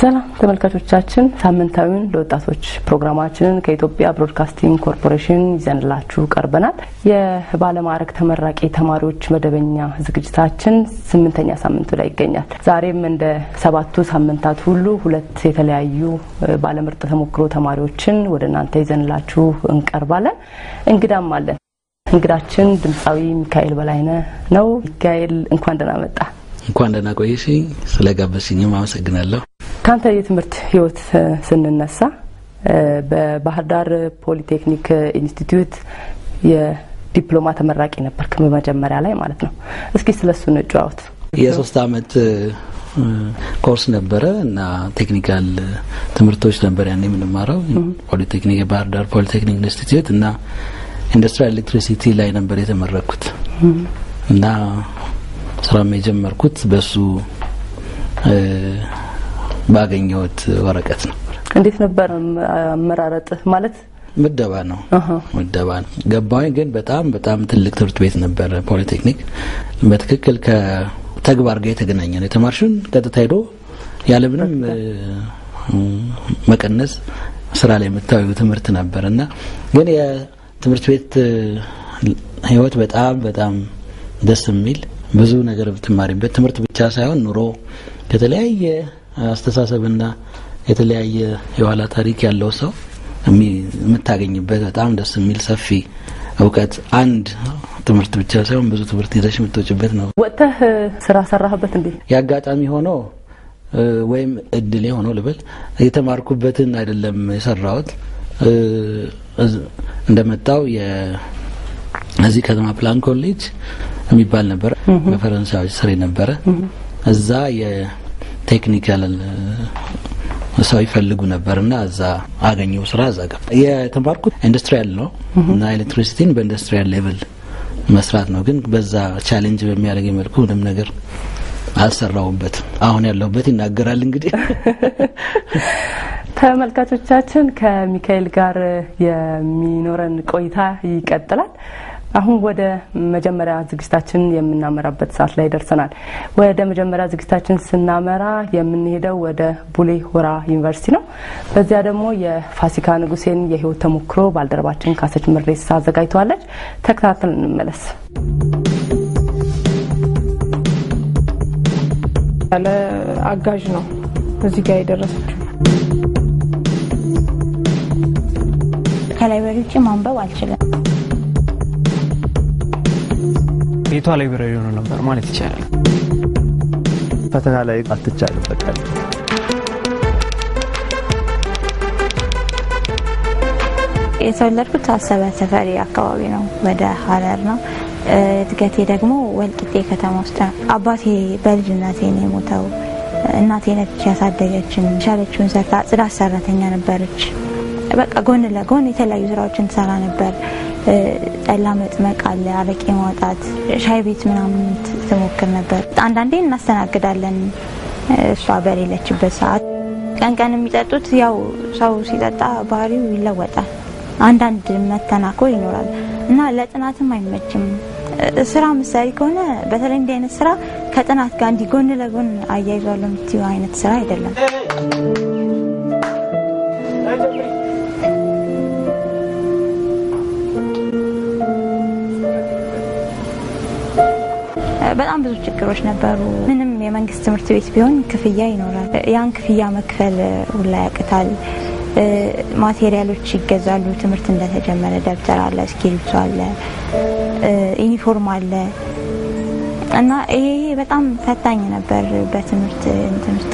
ሰላም ተመልካቾቻችን፣ ሳምንታዊውን ለወጣቶች ፕሮግራማችንን ከኢትዮጵያ ብሮድካስቲንግ ኮርፖሬሽን ይዘንላችሁ ቀርበናል። የባለማዕረግ ተመራቂ ተማሪዎች መደበኛ ዝግጅታችን ስምንተኛ ሳምንቱ ላይ ይገኛል። ዛሬም እንደ ሰባቱ ሳምንታት ሁሉ ሁለት የተለያዩ ባለምርጥ ተሞክሮ ተማሪዎችን ወደ እናንተ ይዘንላችሁ እንቀርባለን። እንግዳም አለን። እንግዳችን ድምፃዊ ሚካኤል በላይነህ ነው። ሚካኤል እንኳን ደህና መጣ። እንኳን ደህና ቆየሽኝ። ስለጋበዝሽኝም አመሰግናለሁ። ካንተ የትምህርት ህይወት ስንነሳ በባህር ዳር ፖሊቴክኒክ ኢንስቲትዩት የዲፕሎማ ተመራቂ ነበርክ በመጀመሪያ ላይ ማለት ነው። እስኪ ስለሱ እንጨዋወት። የሶስት አመት ኮርስ ነበረ እና ቴክኒካል ትምህርቶች ነበር ያን የምንማረው ፖሊቴክኒክ የባህር ዳር ፖሊቴክኒክ ኢንስቲትዩት እና ኢንዱስትሪያል ኤሌክትሪሲቲ ላይ ነበር የተመረኩት እና ስራም የጀመርኩት በሱ ባገኘሁት ወረቀት ነው። እንዴት ነበር አመራረጥ? ማለት ምደባ ነው ምደባ ነው ገባኝ። ግን በጣም በጣም ትልቅ ትምህርት ቤት ነበረ ፖሊቴክኒክ። በትክክል ከተግባር ጋር የተገናኘ ነው። የተማርሽን ቀጥታ ሄዶ ያለምንም መቀነስ ስራ ላይ የምታዩ ትምህርት ነበር እና ግን የትምህርት ቤት ህይወት በጣም በጣም ደስ የሚል ብዙ ነገር ብትማሪበት ትምህርት ብቻ ሳይሆን ኑሮ ከተለያየ አስተሳሰብና የተለያየ የኋላ ታሪክ ያለው ሰው የምታገኝበት በጣም ደስ የሚል ሰፊ እውቀት አንድ ትምህርት ብቻ ሳይሆን ብዙ ትምህርት ይዘሽ የምትወጭበት ነው። ወጥተህ ስራ ሰራህበት እንዴ? የአጋጣሚ ሆኖ ወይም እድሌ ሆኖ ልበል የተማርኩበትን አይደለም የሰራሁት እንደመጣው እዚህ ከተማ ፕላን ኮሌጅ የሚባል ነበረ በፈረንሳዮች ስር ነበረ እዛ ቴክኒካል ሰው ይፈልጉ ነበር እና እዛ አገኘው ስራ እዛ ገባ። የተማርኩት ኢንዱስትሪያል ነው እና ኤሌክትሪሲቲን በኢንዱስትሪያል ሌቭል መስራት ነው። ግን በዛ ቻሌንጅ በሚያደርግ መልኩ ምንም ነገር አልሰራውበትም። አሁን ያለሁበት ይናገራል። እንግዲህ ተመልካቾቻችን ከሚካኤል ጋር የሚኖረን ቆይታ ይቀጥላል። አሁን ወደ መጀመሪያ ዝግጅታችን የምናመራበት ሰዓት ላይ ደርሰናል። ወደ መጀመሪያ ዝግጅታችን ስናመራ የምንሄደው ወደ ቡሌ ሆራ ዩኒቨርሲቲ ነው። በዚያ ደግሞ የፋሲካ ንጉሴን የህይወት ተሞክሮ ባልደረባችን ካሰች ምሬሳ አዘጋጅተዋለች። ተከታተል እንመለስ። ያለ አጋዥ ነው እዚህ ጋር የደረሰችው። ከላይብረሪ ውጭ ማንበብ አልችልም። ቤቷ ላይብረሪ ሆኖ ነበር ማለት ይቻላል። ፈተና ላይ አትቻልም። በቃ የተወለድኩት አሰበ ተፈሪ አካባቢ ነው፣ ወደ ሀረር ነው። እድገቴ ደግሞ ወልቂጤ ከተማ ውስጥ ነው። አባቴ በልጅነቴ ነው የሞተው። እናቴ ነች ያሳደገችን። ቻለችውን ሰርታ ጽዳት ሰራተኛ ነበረች። በቃ ጎን ለጎን የተለያዩ ስራዎችን ትሰራ ነበር። ጠላ መጥመቅ አለ፣ አረቄ ማውጣት፣ ሻይ ቤት ምናምን ትሞክር ነበር። አንዳንዴ እናስተናግዳለን እሷ በሌለችበት ሰዓት። ቀን ቀን የሚጠጡት ያው ሰው ሲጠጣ ባህሪው ይለወጣል። አንዳንድ መተናኮር ይኖራል እና ለጥናትም አይመችም። ስራ ምሳሌ ከሆነ በተለይ እንዲህ አይነት ስራ ከጥናት ጋር እንዲህ ጎን ለጎን አያይዟል የምትይው አይነት ስራ አይደለም። በጣም ብዙ ችግሮች ነበሩ። ምንም የመንግስት ትምህርት ቤት ቢሆን ክፍያ ይኖራል። ያን ክፍያ መክፈል ሁላ ያቅታል። ማቴሪያሎች ይገዛሉ። ትምህርት እንደተጀመረ ደብተር አለ፣ እስክሪብቶ አለ፣ ዩኒፎርም አለ እና ይሄ በጣም ፈታኝ ነበር በትምህርት እንትን ውስጥ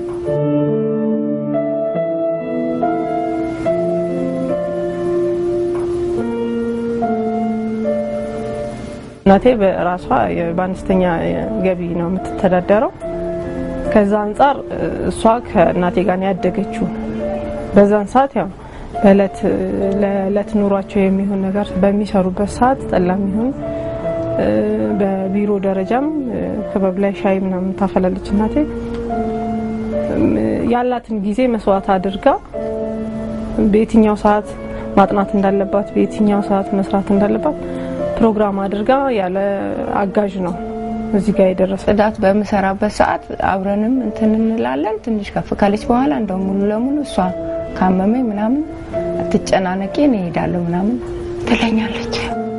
እናቴ በራሷ በአነስተኛ ገቢ ነው የምትተዳደረው። ከዛ አንጻር እሷ ከእናቴ ጋር ነው ያደገችው። በዛን ሰዓት ያው በእለት ለእለት ኑሯቸው የሚሆን ነገር በሚሰሩበት ሰዓት ጠላም ይሁን በቢሮ ደረጃም ክበብ ላይ ሻይ ምናምን ታፈላለች እናቴ። ያላትን ጊዜ መስዋዕት አድርጋ በየትኛው ሰዓት ማጥናት እንዳለባት፣ በየትኛው ሰዓት መስራት እንዳለባት ፕሮግራም አድርጋ ያለ አጋዥ ነው እዚህ ጋር የደረሰ ጽዳት በምሰራበት ሰዓት አብረንም እንትን እንላለን። ትንሽ ከፍ ካለች በኋላ እንደው ሙሉ ለሙሉ እሷ ካመመኝ ምናምን አትጨናነቂ እኔ እሄዳለሁ ምናምን ትለኛለች።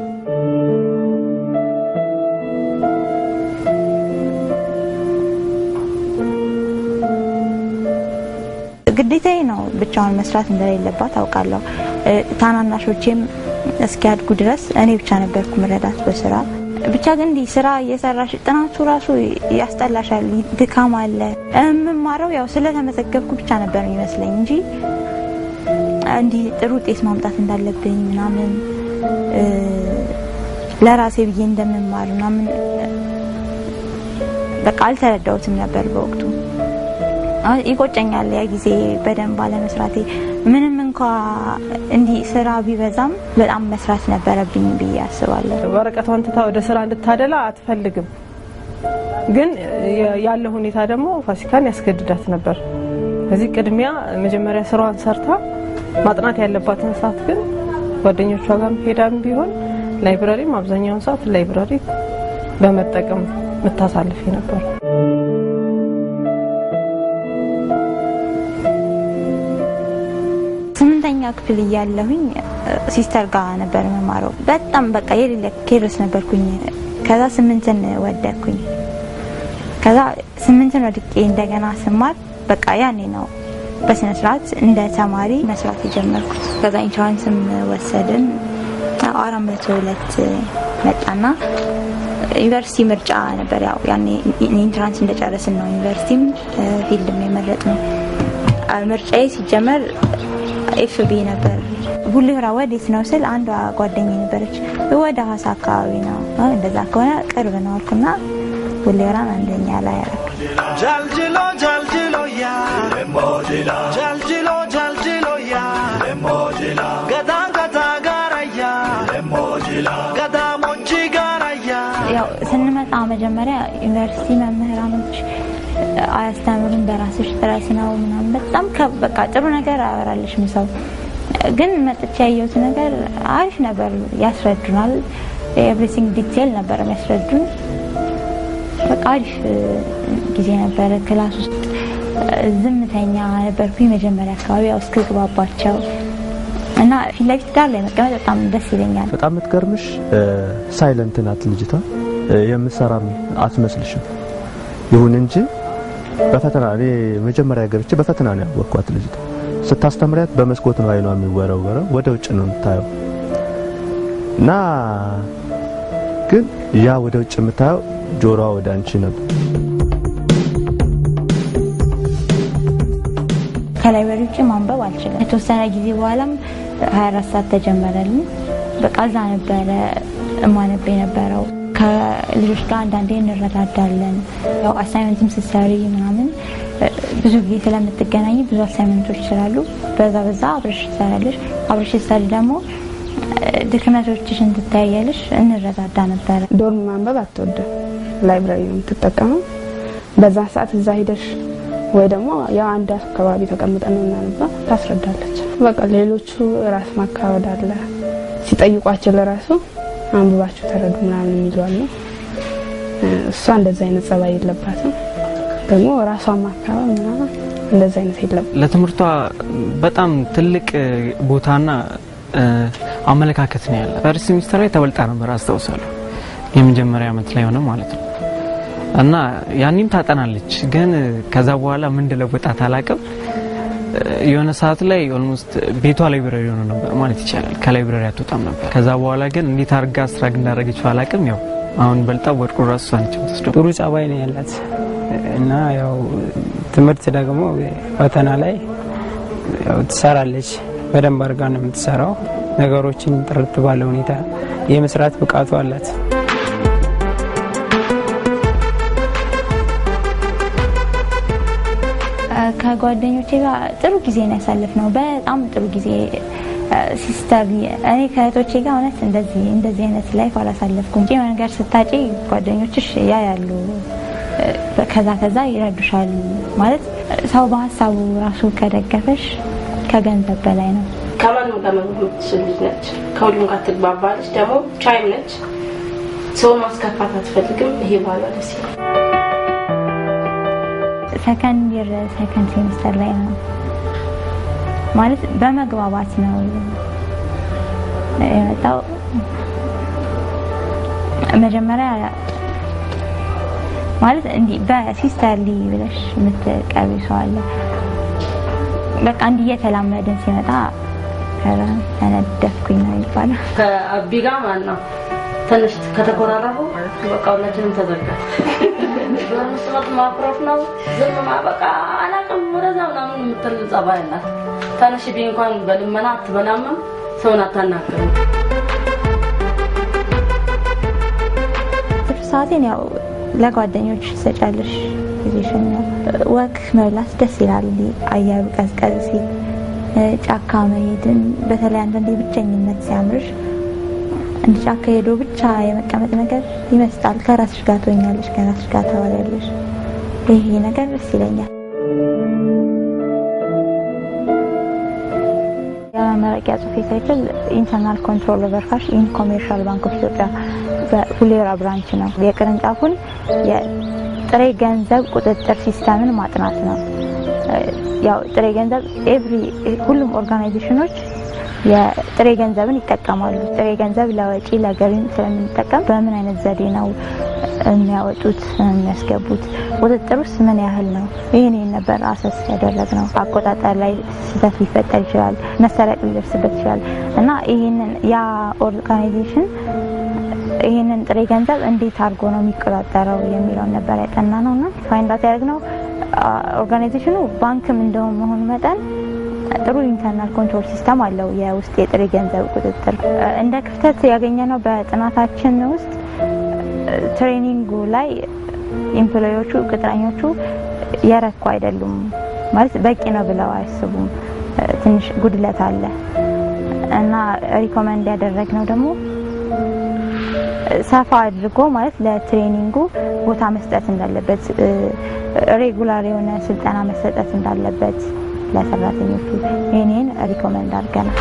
ግዴታዬ ነው ብቻውን መስራት እንደሌለባት አውቃለሁ። ታናናሾቼም እስኪያድጉ ድረስ እኔ ብቻ ነበርኩ ምረዳት በስራ ብቻ ግን እንዲህ ስራ እየሰራሽ ጥናቱ ራሱ ያስጠላሻል፣ ድካም አለ። የምማረው ያው ስለተመዘገብኩ ብቻ ነበር የሚመስለኝ እንጂ እንዲህ ጥሩ ውጤት ማምጣት እንዳለብኝ ምናምን ለራሴ ብዬ እንደምማር ምናምን በቃ አልተረዳሁትም ነበር በወቅቱ። ይቆጨኛል ያ ጊዜ በደንብ አለመስራቴ። ምንም እንኳ እንዲህ ስራ ቢበዛም በጣም መስራት ነበረብኝ ብዬ አስባለሁ። ወረቀቷን ትታ ወደ ስራ እንድታደላ አትፈልግም። ግን ያለው ሁኔታ ደግሞ ፋሲካን ያስገድዳት ነበር። ከዚህ ቅድሚያ መጀመሪያ ስራዋን ሰርታ ማጥናት ያለባትን ሰዓት ግን ጓደኞቿ ጋር ሄዳም ቢሆን ላይብራሪም አብዛኛውን ሰዓት ላይብራሪ በመጠቀም የምታሳልፍ ነበር። ስምንተኛ ክፍል እያለሁኝ ሲስተር ጋር ነበር መማረው። በጣም በቃ የሌለ ኬርስ ነበርኩኝ። ከዛ ስምንትን ወደኩኝ። ከዛ ስምንትን ወድቄ እንደገና ስማር በቃ ያኔ ነው በስነ ስርዓት እንደ ተማሪ መስራት የጀመርኩት። ከዛ ኢንሹራንስም ወሰድን። አራት መቶ ሁለት መጣና ዩኒቨርሲቲ ምርጫ ነበር። ያው ያኔ ኢንትራንስ እንደጨረስን ነው ዩኒቨርሲቲም ፊልድም የመረጥ ነው። ምርጫዬ ሲጀመር ኤፍቢ ነበር። ቡሌሆራ ወዴት ነው ስል አንዷ ጓደኛ ነበረች፣ ወደ ሀዋሳ አካባቢ ነው። እንደዛ ከሆነ ቅርብ ነው አልኩና ቡሌሆራን አንደኛ ላይ ያረኩ። ጃልጅሎ ጃልጅሎ ያ ጃልጅሎ ጃልጅሎ ያ ገዳ ገዳ ጋራያ ገዳ ሞጂ ጋራያ ያው ስንመጣ መጀመሪያ ዩኒቨርሲቲ መምህራኖች አያስተምሩን በራስሽ ጥረት ነው ምናምን በጣም በቃ ጥሩ ነገር አያወራልሽም ሰው። ግን መጥቼ ያየሁት ነገር አሪፍ ነበር፣ ያስረዱናል። ኤቭሪቲንግ ዲቴል ነበር የሚያስረዱን። በቃ አሪፍ ጊዜ ነበረ። ክላስ ውስጥ ዝምተኛ ነበርኩኝ መጀመሪያ አካባቢ ያው እስክግባባቸው እና ፊት ለፊት ዳር ላይ መቀመጥ በጣም ደስ ይለኛል። በጣም የምትገርምሽ ሳይለንት ናት ልጅቷ። የምትሰራም አትመስልሽም። ይሁን እንጂ በፈተና እኔ መጀመሪያ ገብቼ በፈተና ነው ያወቅኳት ልጅቷ። ስታስተምሪያት በመስኮት ነው አይኗ የሚወረወረው፣ ወደ ውጭ ነው የምታየው እና ግን ያ ወደ ውጭ የምታየው ጆሮዋ ወደ አንቺ ነበር። ከላይብረሪ ውጭ ማንበብ አልችልም። የተወሰነ ጊዜ በኋላም 24 ሰዓት ተጀመረልኝ። በቃ እዛ ነበረ እማነብ የነበረው። ከልጆች ጋር አንዳንዴ እንረዳዳለን። ያው አሳይመንትም ስትሰሪ ምናምን ብዙ ጊዜ ስለምትገናኝ ብዙ አሳይመንቶች ስላሉ በዛ በዛ አብረሽ ትሰራለሽ። አብረሽ ስትሰሪ ደግሞ ድክመቶችሽን ትታያለሽ። እንረዳዳ ነበረ። ዶርም ማንበብ አትወድም፣ ላይብራሪ ነው የምትጠቀመው። በዛ ሰዓት እዛ ሂደሽ ወይ ደግሞ ያው አንድ አካባቢ ተቀምጠን ነው እናነባ ታስረዳለች። በቃ ሌሎቹ ራስ ማካበድ አለ ሲጠይቋቸው ለራሱ አንብባችሁ ተረዱ ምናምን የሚሏል ነው። እሷ እንደዛ አይነት ጸባይ የለባትም። ደግሞ ራሷን ማካበድ ምናምን እንደዛ አይነት የለም። ለትምህርቷ በጣም ትልቅ ቦታና አመለካከት ነው ያለ። ፈርስት ሚኒስተር ላይ ተበልጣ ነበር አስታውሳለሁ። የመጀመሪያ ዓመት ላይ ሆነ ማለት ነው እና ያኔም ታጠናለች። ግን ከዛ በኋላ ምን እንደለወጣት አላቅም። የሆነ ሰዓት ላይ ኦልሞስት ቤቷ ላይብረሪ ሆነ ነበር ማለት ይቻላል። ከላይብረሪ አትወጣም ነበር። ከዛ በኋላ ግን እንዴት አድርጋ ስትራግ እንዳደረገችው አላቅም። ያው አሁን በልጣ ወድቁ ራሱ እሷ ነች የምትወስደው። ጥሩ ጸባይ ነው ያላት እና ያው ትምህርት ደግሞ ፈተና ላይ ያው ትሰራለች። በደንብ አድርጋ ነው የምትሰራው። ነገሮችን ጥርት ባለ ሁኔታ የመስራት ብቃቱ አላት። ከጓደኞቼ ጋር ጥሩ ጊዜ ነው ያሳለፍነው። በጣም ጥሩ ጊዜ ሲስተር፣ እኔ ከእህቶቼ ጋር እውነት እንደዚህ እንደዚህ አይነት ላይፍ አላሳለፍኩም። የሆነ ነገር ስታጪ ጓደኞችሽ ያ ያሉ ከዛ ከዛ ይረዱሻል። ማለት ሰው በሀሳቡ ራሱ ከደገፈሽ ከገንዘብ በላይ ነው። ከማንም ጋር መኖር የምትችል ልጅ ነች። ከሁሉም ጋር ትግባባለች። ደግሞ ቻይም ነች። ሰው ማስከፋት አትፈልግም። ይሄ ባህሏ ደስ ይላል። ሰከንድ ይር ሰከንድ ሴሚስተር ላይ ነው ማለት በመግባባት ነው የመጣው። መጀመሪያ ማለት እንዲህ በሲስተርሊ ብለሽ የምትቀርቢ ሰው አለ። በቃ እንዲህ እየተላመድን ሲመጣ ከዛ ተነደፍኩኝ ነው የሚባለው። ከአቢ ጋር ማለት ነው ትንሽ ከተኮራረፉ በቃ ሁላችንም ተዘጋ። በመስመት ማኩረፍ ነው ዝም ማ- በቃ አላውቅም ወደዛ ምናምን የምትል ጸባይ ናት። ትንሽ ቢ እንኳን በልመና አትበላምም፣ ሰውን አታናግርም። ትርፍ ሰዓቴን ያው ለጓደኞች ሰጫለሽ ጊዜሽን ያው ወክ መብላት ደስ ይላል። እንዲህ አየሩ ቀዝቀዝ ሲል እ፣ ጫካ መሄድን በተለይ አንዳንዴ ብቸኝነት ሲያምርሽ እንዲ ጫካ ሄዶ ብቻ የመቀመጥ ነገር ይመስጣል። ከራስሽ ጋር ትሆኛለሽ፣ ከራስሽ ጋር ታወሪያለሽ። ይሄ ነገር ደስ ይለኛል። የመመረቂያ ጽሑፌ ታይትል ኢንተርናል ኮንትሮል ኦቨር ካሽ ኢን ኮሜርሻል ባንክ ኦፍ ኢትዮጵያ በፉሌራ ብራንች ነው። የቅርንጫፉን የጥሬ ገንዘብ ቁጥጥር ሲስተምን ማጥናት ነው። ያው ጥሬ ገንዘብ ኤቭሪ ሁሉም ኦርጋናይዜሽኖች የጥሬ ገንዘብን ይጠቀማሉ። ጥሬ ገንዘብ ለወጪ ለገቢም ስለምንጠቀም በምን አይነት ዘዴ ነው የሚያወጡት የሚያስገቡት፣ ቁጥጥር ውስጥ ምን ያህል ነው? ይህን ይህን ነበር አሰስ ያደረግ ነው። አቆጣጠር ላይ ስህተት ሊፈጠር ይችላል፣ መሰረቅ ሊደርስበት ይችላል እና ይህንን ያ ኦርጋናይዜሽን ይህንን ጥሬ ገንዘብ እንዴት አድርጎ ነው የሚቆጣጠረው የሚለውን ነበር ያጠና ነው እና ፋይንዳት ያደረግነው ኦርጋናይዜሽኑ ባንክም እንደሆነ መሆኑ መጠን ጥሩ ኢንተርናል ኮንትሮል ሲስተም አለው። የውስጥ የጥሬ ገንዘብ ቁጥጥር እንደ ክፍተት ያገኘነው በጥናታችን ውስጥ ትሬኒንጉ ላይ ኤምፕሎዮቹ ቅጥረኞቹ የረኩ አይደሉም ማለት በቂ ነው ብለው አያስቡም። ትንሽ ጉድለት አለ እና ሪኮመንድ ያደረግነው ደግሞ ሰፋ አድርጎ ማለት ለትሬኒንጉ ቦታ መስጠት እንዳለበት፣ ሬጉላር የሆነ ስልጠና መሰጠት እንዳለበት ለሰራተኞቹ ይህንን ሪኮመንድ አድርገናል።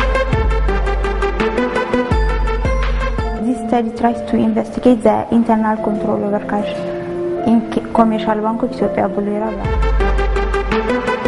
This study tries to investigate the internal control over cash in commercial bank of Ethiopia ቡሌራ ብሏል።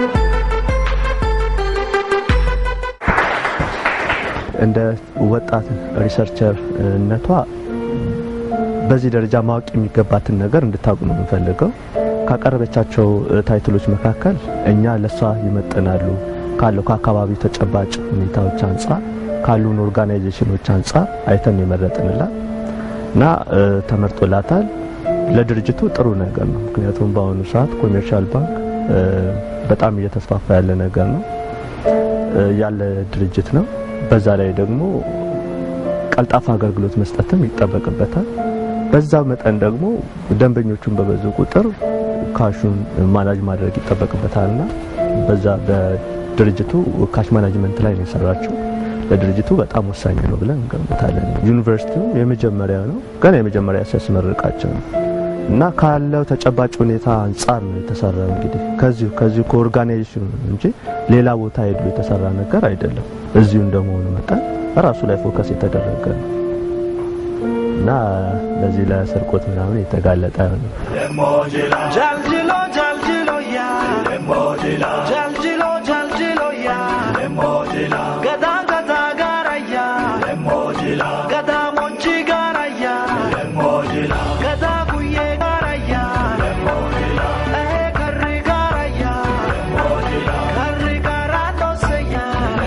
እንደ ወጣት ሪሰርቸርነቷ በዚህ ደረጃ ማወቅ የሚገባትን ነገር እንድታውቅ ነው የምንፈልገው። ካቀረበቻቸው ታይትሎች መካከል እኛ ለሷ ይመጥናሉ ካለው ከአካባቢው ተጨባጭ ሁኔታዎች አንጻር ካሉን ኦርጋናይዜሽኖች አንጻር አይተን የመረጥንላት እና ተመርጦላታል። ለድርጅቱ ጥሩ ነገር ነው። ምክንያቱም በአሁኑ ሰዓት ኮሜርሻል ባንክ በጣም እየተስፋፋ ያለ ነገር ነው ያለ ድርጅት ነው። በዛ ላይ ደግሞ ቀልጣፋ አገልግሎት መስጠትም ይጠበቅበታል። በዛው መጠን ደግሞ ደንበኞቹን በበዙ ቁጥር ካሹን ማናጅ ማድረግ ይጠበቅበታልና በዛ በድርጅቱ ካሽ ማናጅመንት ላይ ነው የሰራችው። ለድርጅቱ በጣም ወሳኝ ነው ብለን እንገምታለን። ዩኒቨርሲቲው የመጀመሪያ ነው፣ ገና የመጀመሪያ ሲያስመርቃቸው ነው እና ካለው ተጨባጭ ሁኔታ አንጻር ነው የተሰራው። እንግዲህ ከዚሁ ከዚሁ ከኦርጋናይዜሽኑ እንጂ ሌላ ቦታ ሄዶ የተሰራ ነገር አይደለም። እዚሁ እንደመሆኑ መጠን በራሱ ላይ ፎከስ የተደረገ ነው እና ለዚህ ለስርቆት ምናምን የተጋለጠ ነው። Jaljilo, jaljilo, ya. Jaljilo, jaljilo, ya. Gada, gada, gara, ya. Gada, mochi, gara, ya. Gada, kuye, gara, ya. Eh, karri, gara, ya. Karri, gara, no se, ya.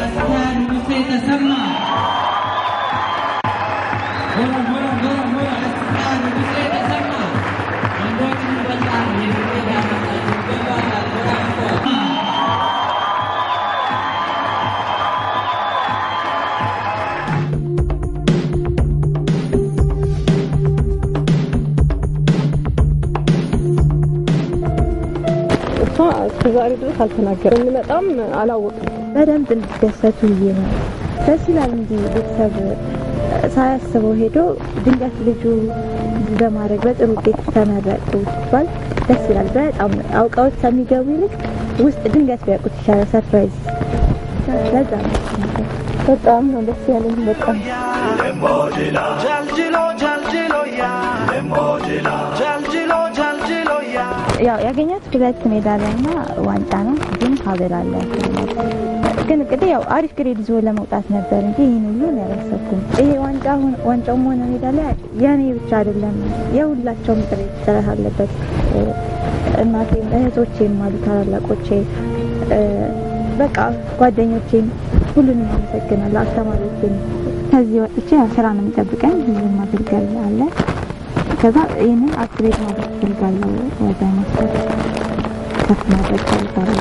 እሷ እስከዛሬ ድረስ አልተናገረም። እንመጣም አላወቅም። በደንብ እንዲደሰቱ ብዬ ነው። ደስ ይላል እንጂ ቤተሰብ ሳያስበው ሄዶ ድንገት ልጁ በማድረግ በጥሩ ውጤት ተመረቁ ሲባል ደስ ይላል። በጣም አውቃዎች ከሚገቡ ይልቅ ውስጥ ድንገት ቢያውቁት ይሻላል። ሰርፕራይዝ ለዛ ነው በጣም ነው ደስ ያለኝ። በጣም Jaljilo, jaljilo, ya. Jaljilo, jaljilo, ya. ያው ያገኛት ሁለት ሜዳሊያ እና ዋንጫ ነው፣ ግን ሀብል አለ። ግን እንግዲህ ያው አሪፍ ግሬድ ይዞ ለመውጣት ነበር እንጂ ይህን ሁሉ ያላሰብኩም። ይሄ ዋንጫ ሆነ- ዋንጫውም ሆነ ሜዳሊያ የኔ ብቻ አይደለም፣ የሁላቸውም ጥረት ጥረት አለበት። እናቴም እህቶቼም አሉ ታላላቆቼ፣ እ፣ በቃ ጓደኞቼም ሁሉንም አመሰግናለሁ። አስተማሪዎቼም ከዚህ ወጥቼ ያው ስራ ነው የሚጠብቀኝ፣ ብዙም ማገልገል አለ ከዛ ይህንን አፕግሬድ ማድረግ ፈልጋለሁ። ወደ ማስተር ከፍ ማድረግ ፈልጋለሁ።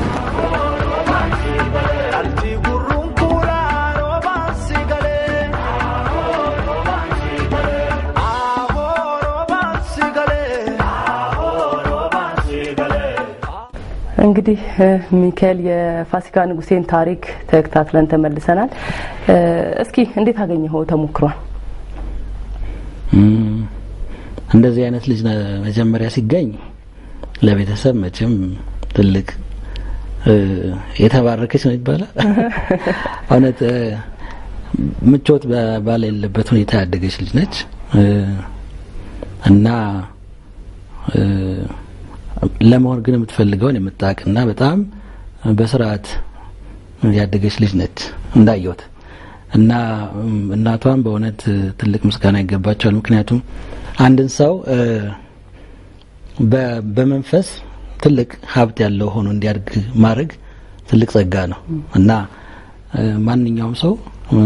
Alti gurrun kula roban sigale. Avo roban sigale. Avo roban sigale. እንግዲህ እ፣ ሚካኤል የፋሲካ ንጉሴን ታሪክ ተከታትለን ተመልሰናል። እ፣ እስኪ እንዴት አገኘኸው ተሞክሯል? እም፣ እንደዚህ አይነት ልጅ ነ- መጀመሪያ ሲገኝ ለቤተሰብ መቼም ትልቅ እ፣ የተባረከች ነው ይባላል። እውነት እ፣ ምቾት በ- ባሌለበት ሁኔታ ያደገች ልጅ ነች እ፣ እና እ፣ ለመሆን ግን የምትፈልገውን የምታውቅና በጣም በስርዓት ያደገች ልጅ ነች እንዳየሁት እና እም፣ እናቷም በእውነት እ፣ ትልቅ ምስጋና ይገባቸዋል። ምክንያቱም አንድን ሰው እ፣ በ- በመንፈስ ትልቅ ሀብት ያለው ሆኖ እንዲያድግ ማድረግ ትልቅ ጸጋ ነው እና እ፣ ማንኛውም ሰው እ፣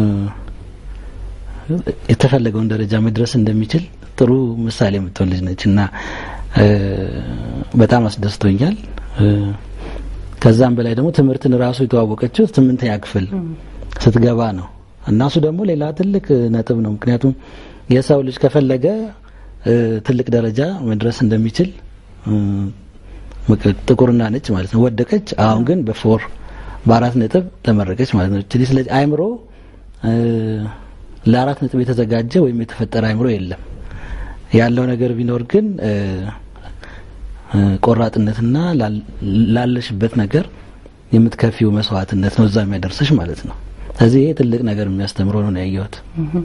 የተፈለገውን ደረጃ መድረስ እንደሚችል ጥሩ ምሳሌ የምትሆን ልጅ ነች እና እ፣ በጣም አስደስቶኛል። እ፣ ከዛም በላይ ደግሞ ትምህርትን ራሱ የተዋወቀችው ስምንተኛ ክፍል ስትገባ ነው እና እሱ ደግሞ ሌላ ትልቅ ነጥብ ነው። ምክንያቱም የሰው ልጅ ከፈለገ እ፣ ትልቅ ደረጃ መድረስ እንደሚችል እ፣ ምክ- ጥቁርና ነጭ ማለት ነው። ወደቀች፣ አሁን ግን በፎር በአራት ነጥብ ተመረቀች ማለት ነው። እችሊ ስለዚህ አይምሮ እ፣ ለአራት ነጥብ የተዘጋጀ ወይም የተፈጠረ አይምሮ የለም። ያለው ነገር ቢኖር ግን እ፣ እ፣ ቆራጥነትና ላል- ላለሽበት ነገር የምትከፊው መስዋዕትነት ነው እዛ የሚያደርስሽ ማለት ነው። ስለዚህ ይሄ ትልቅ ነገር የሚያስተምረው ነው ያየሁት።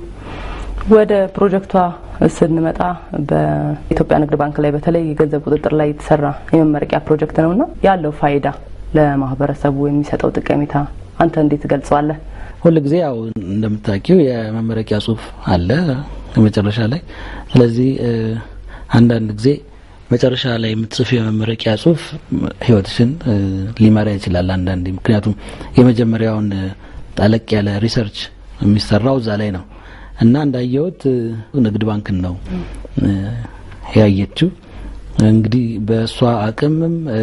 ወደ ፕሮጀክቷ ስንመጣ በኢትዮጵያ ንግድ ባንክ ላይ በተለይ የገንዘብ ቁጥጥር ላይ የተሰራ የመመረቂያ ፕሮጀክት ነውና ያለው ፋይዳ ለማህበረሰቡ የሚሰጠው ጠቀሜታ አንተ እንዴት ትገልጸዋለህ? ሁል ጊዜ ያው እንደምታውቂው የመመረቂያ ጽሁፍ አለ መጨረሻ ላይ። ስለዚህ እ፣ አንዳንድ ጊዜ መጨረሻ ላይ የምትጽፍ የመመረቂያ ጽሁፍ ህይወትሽን እ፣ ሊመራ ይችላል አንዳንዴ። ምክንያቱም የመጀመሪያውን እ፣ ጠለቅ ያለ ሪሰርች የሚሰራው እዛ ላይ ነው እና እንዳየሁት እ፣ ንግድ ባንክን ነው እ፣ ያየችው። እንግዲህ በእሷ አቅምም እ፣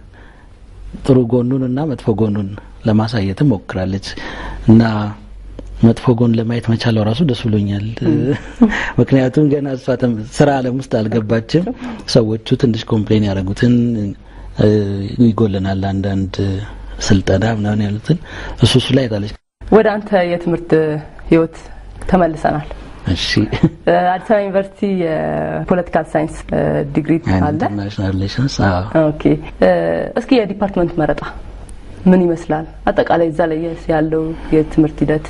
ጥሩ ጎኑን እና መጥፎ ጎኑን ለማሳየትም ሞክራለች እና መጥፎ ጎን ለማየት መቻለው ራሱ ደስ ብሎኛል። ምክንያቱም ገና እሷ ተም- ስራ አለም ውስጥ አልገባችም። ሰዎቹ ትንሽ ኮምፕሌን ያደረጉትን እ፣ ይጎለናል አንዳንድ ስልጠና ምናምን ያሉትን እሱ እሱ ላይ ታለች። ወደ አንተ የትምህርት ህይወት ተመልሰናል። እሺ እ፣ አዲስ አበባ ዩኒቨርሲቲ የፖለቲካል ሳይንስ እ፣ ዲግሪ አለ። ኢንተርናሽናል ሪሌሽንስ አዎ ኦኬ እ፣ እስኪ የዲፓርትመንት መረጣ ምን ይመስላል? አጠቃላይ እዛ ላይ ያለው የትምህርት ሂደት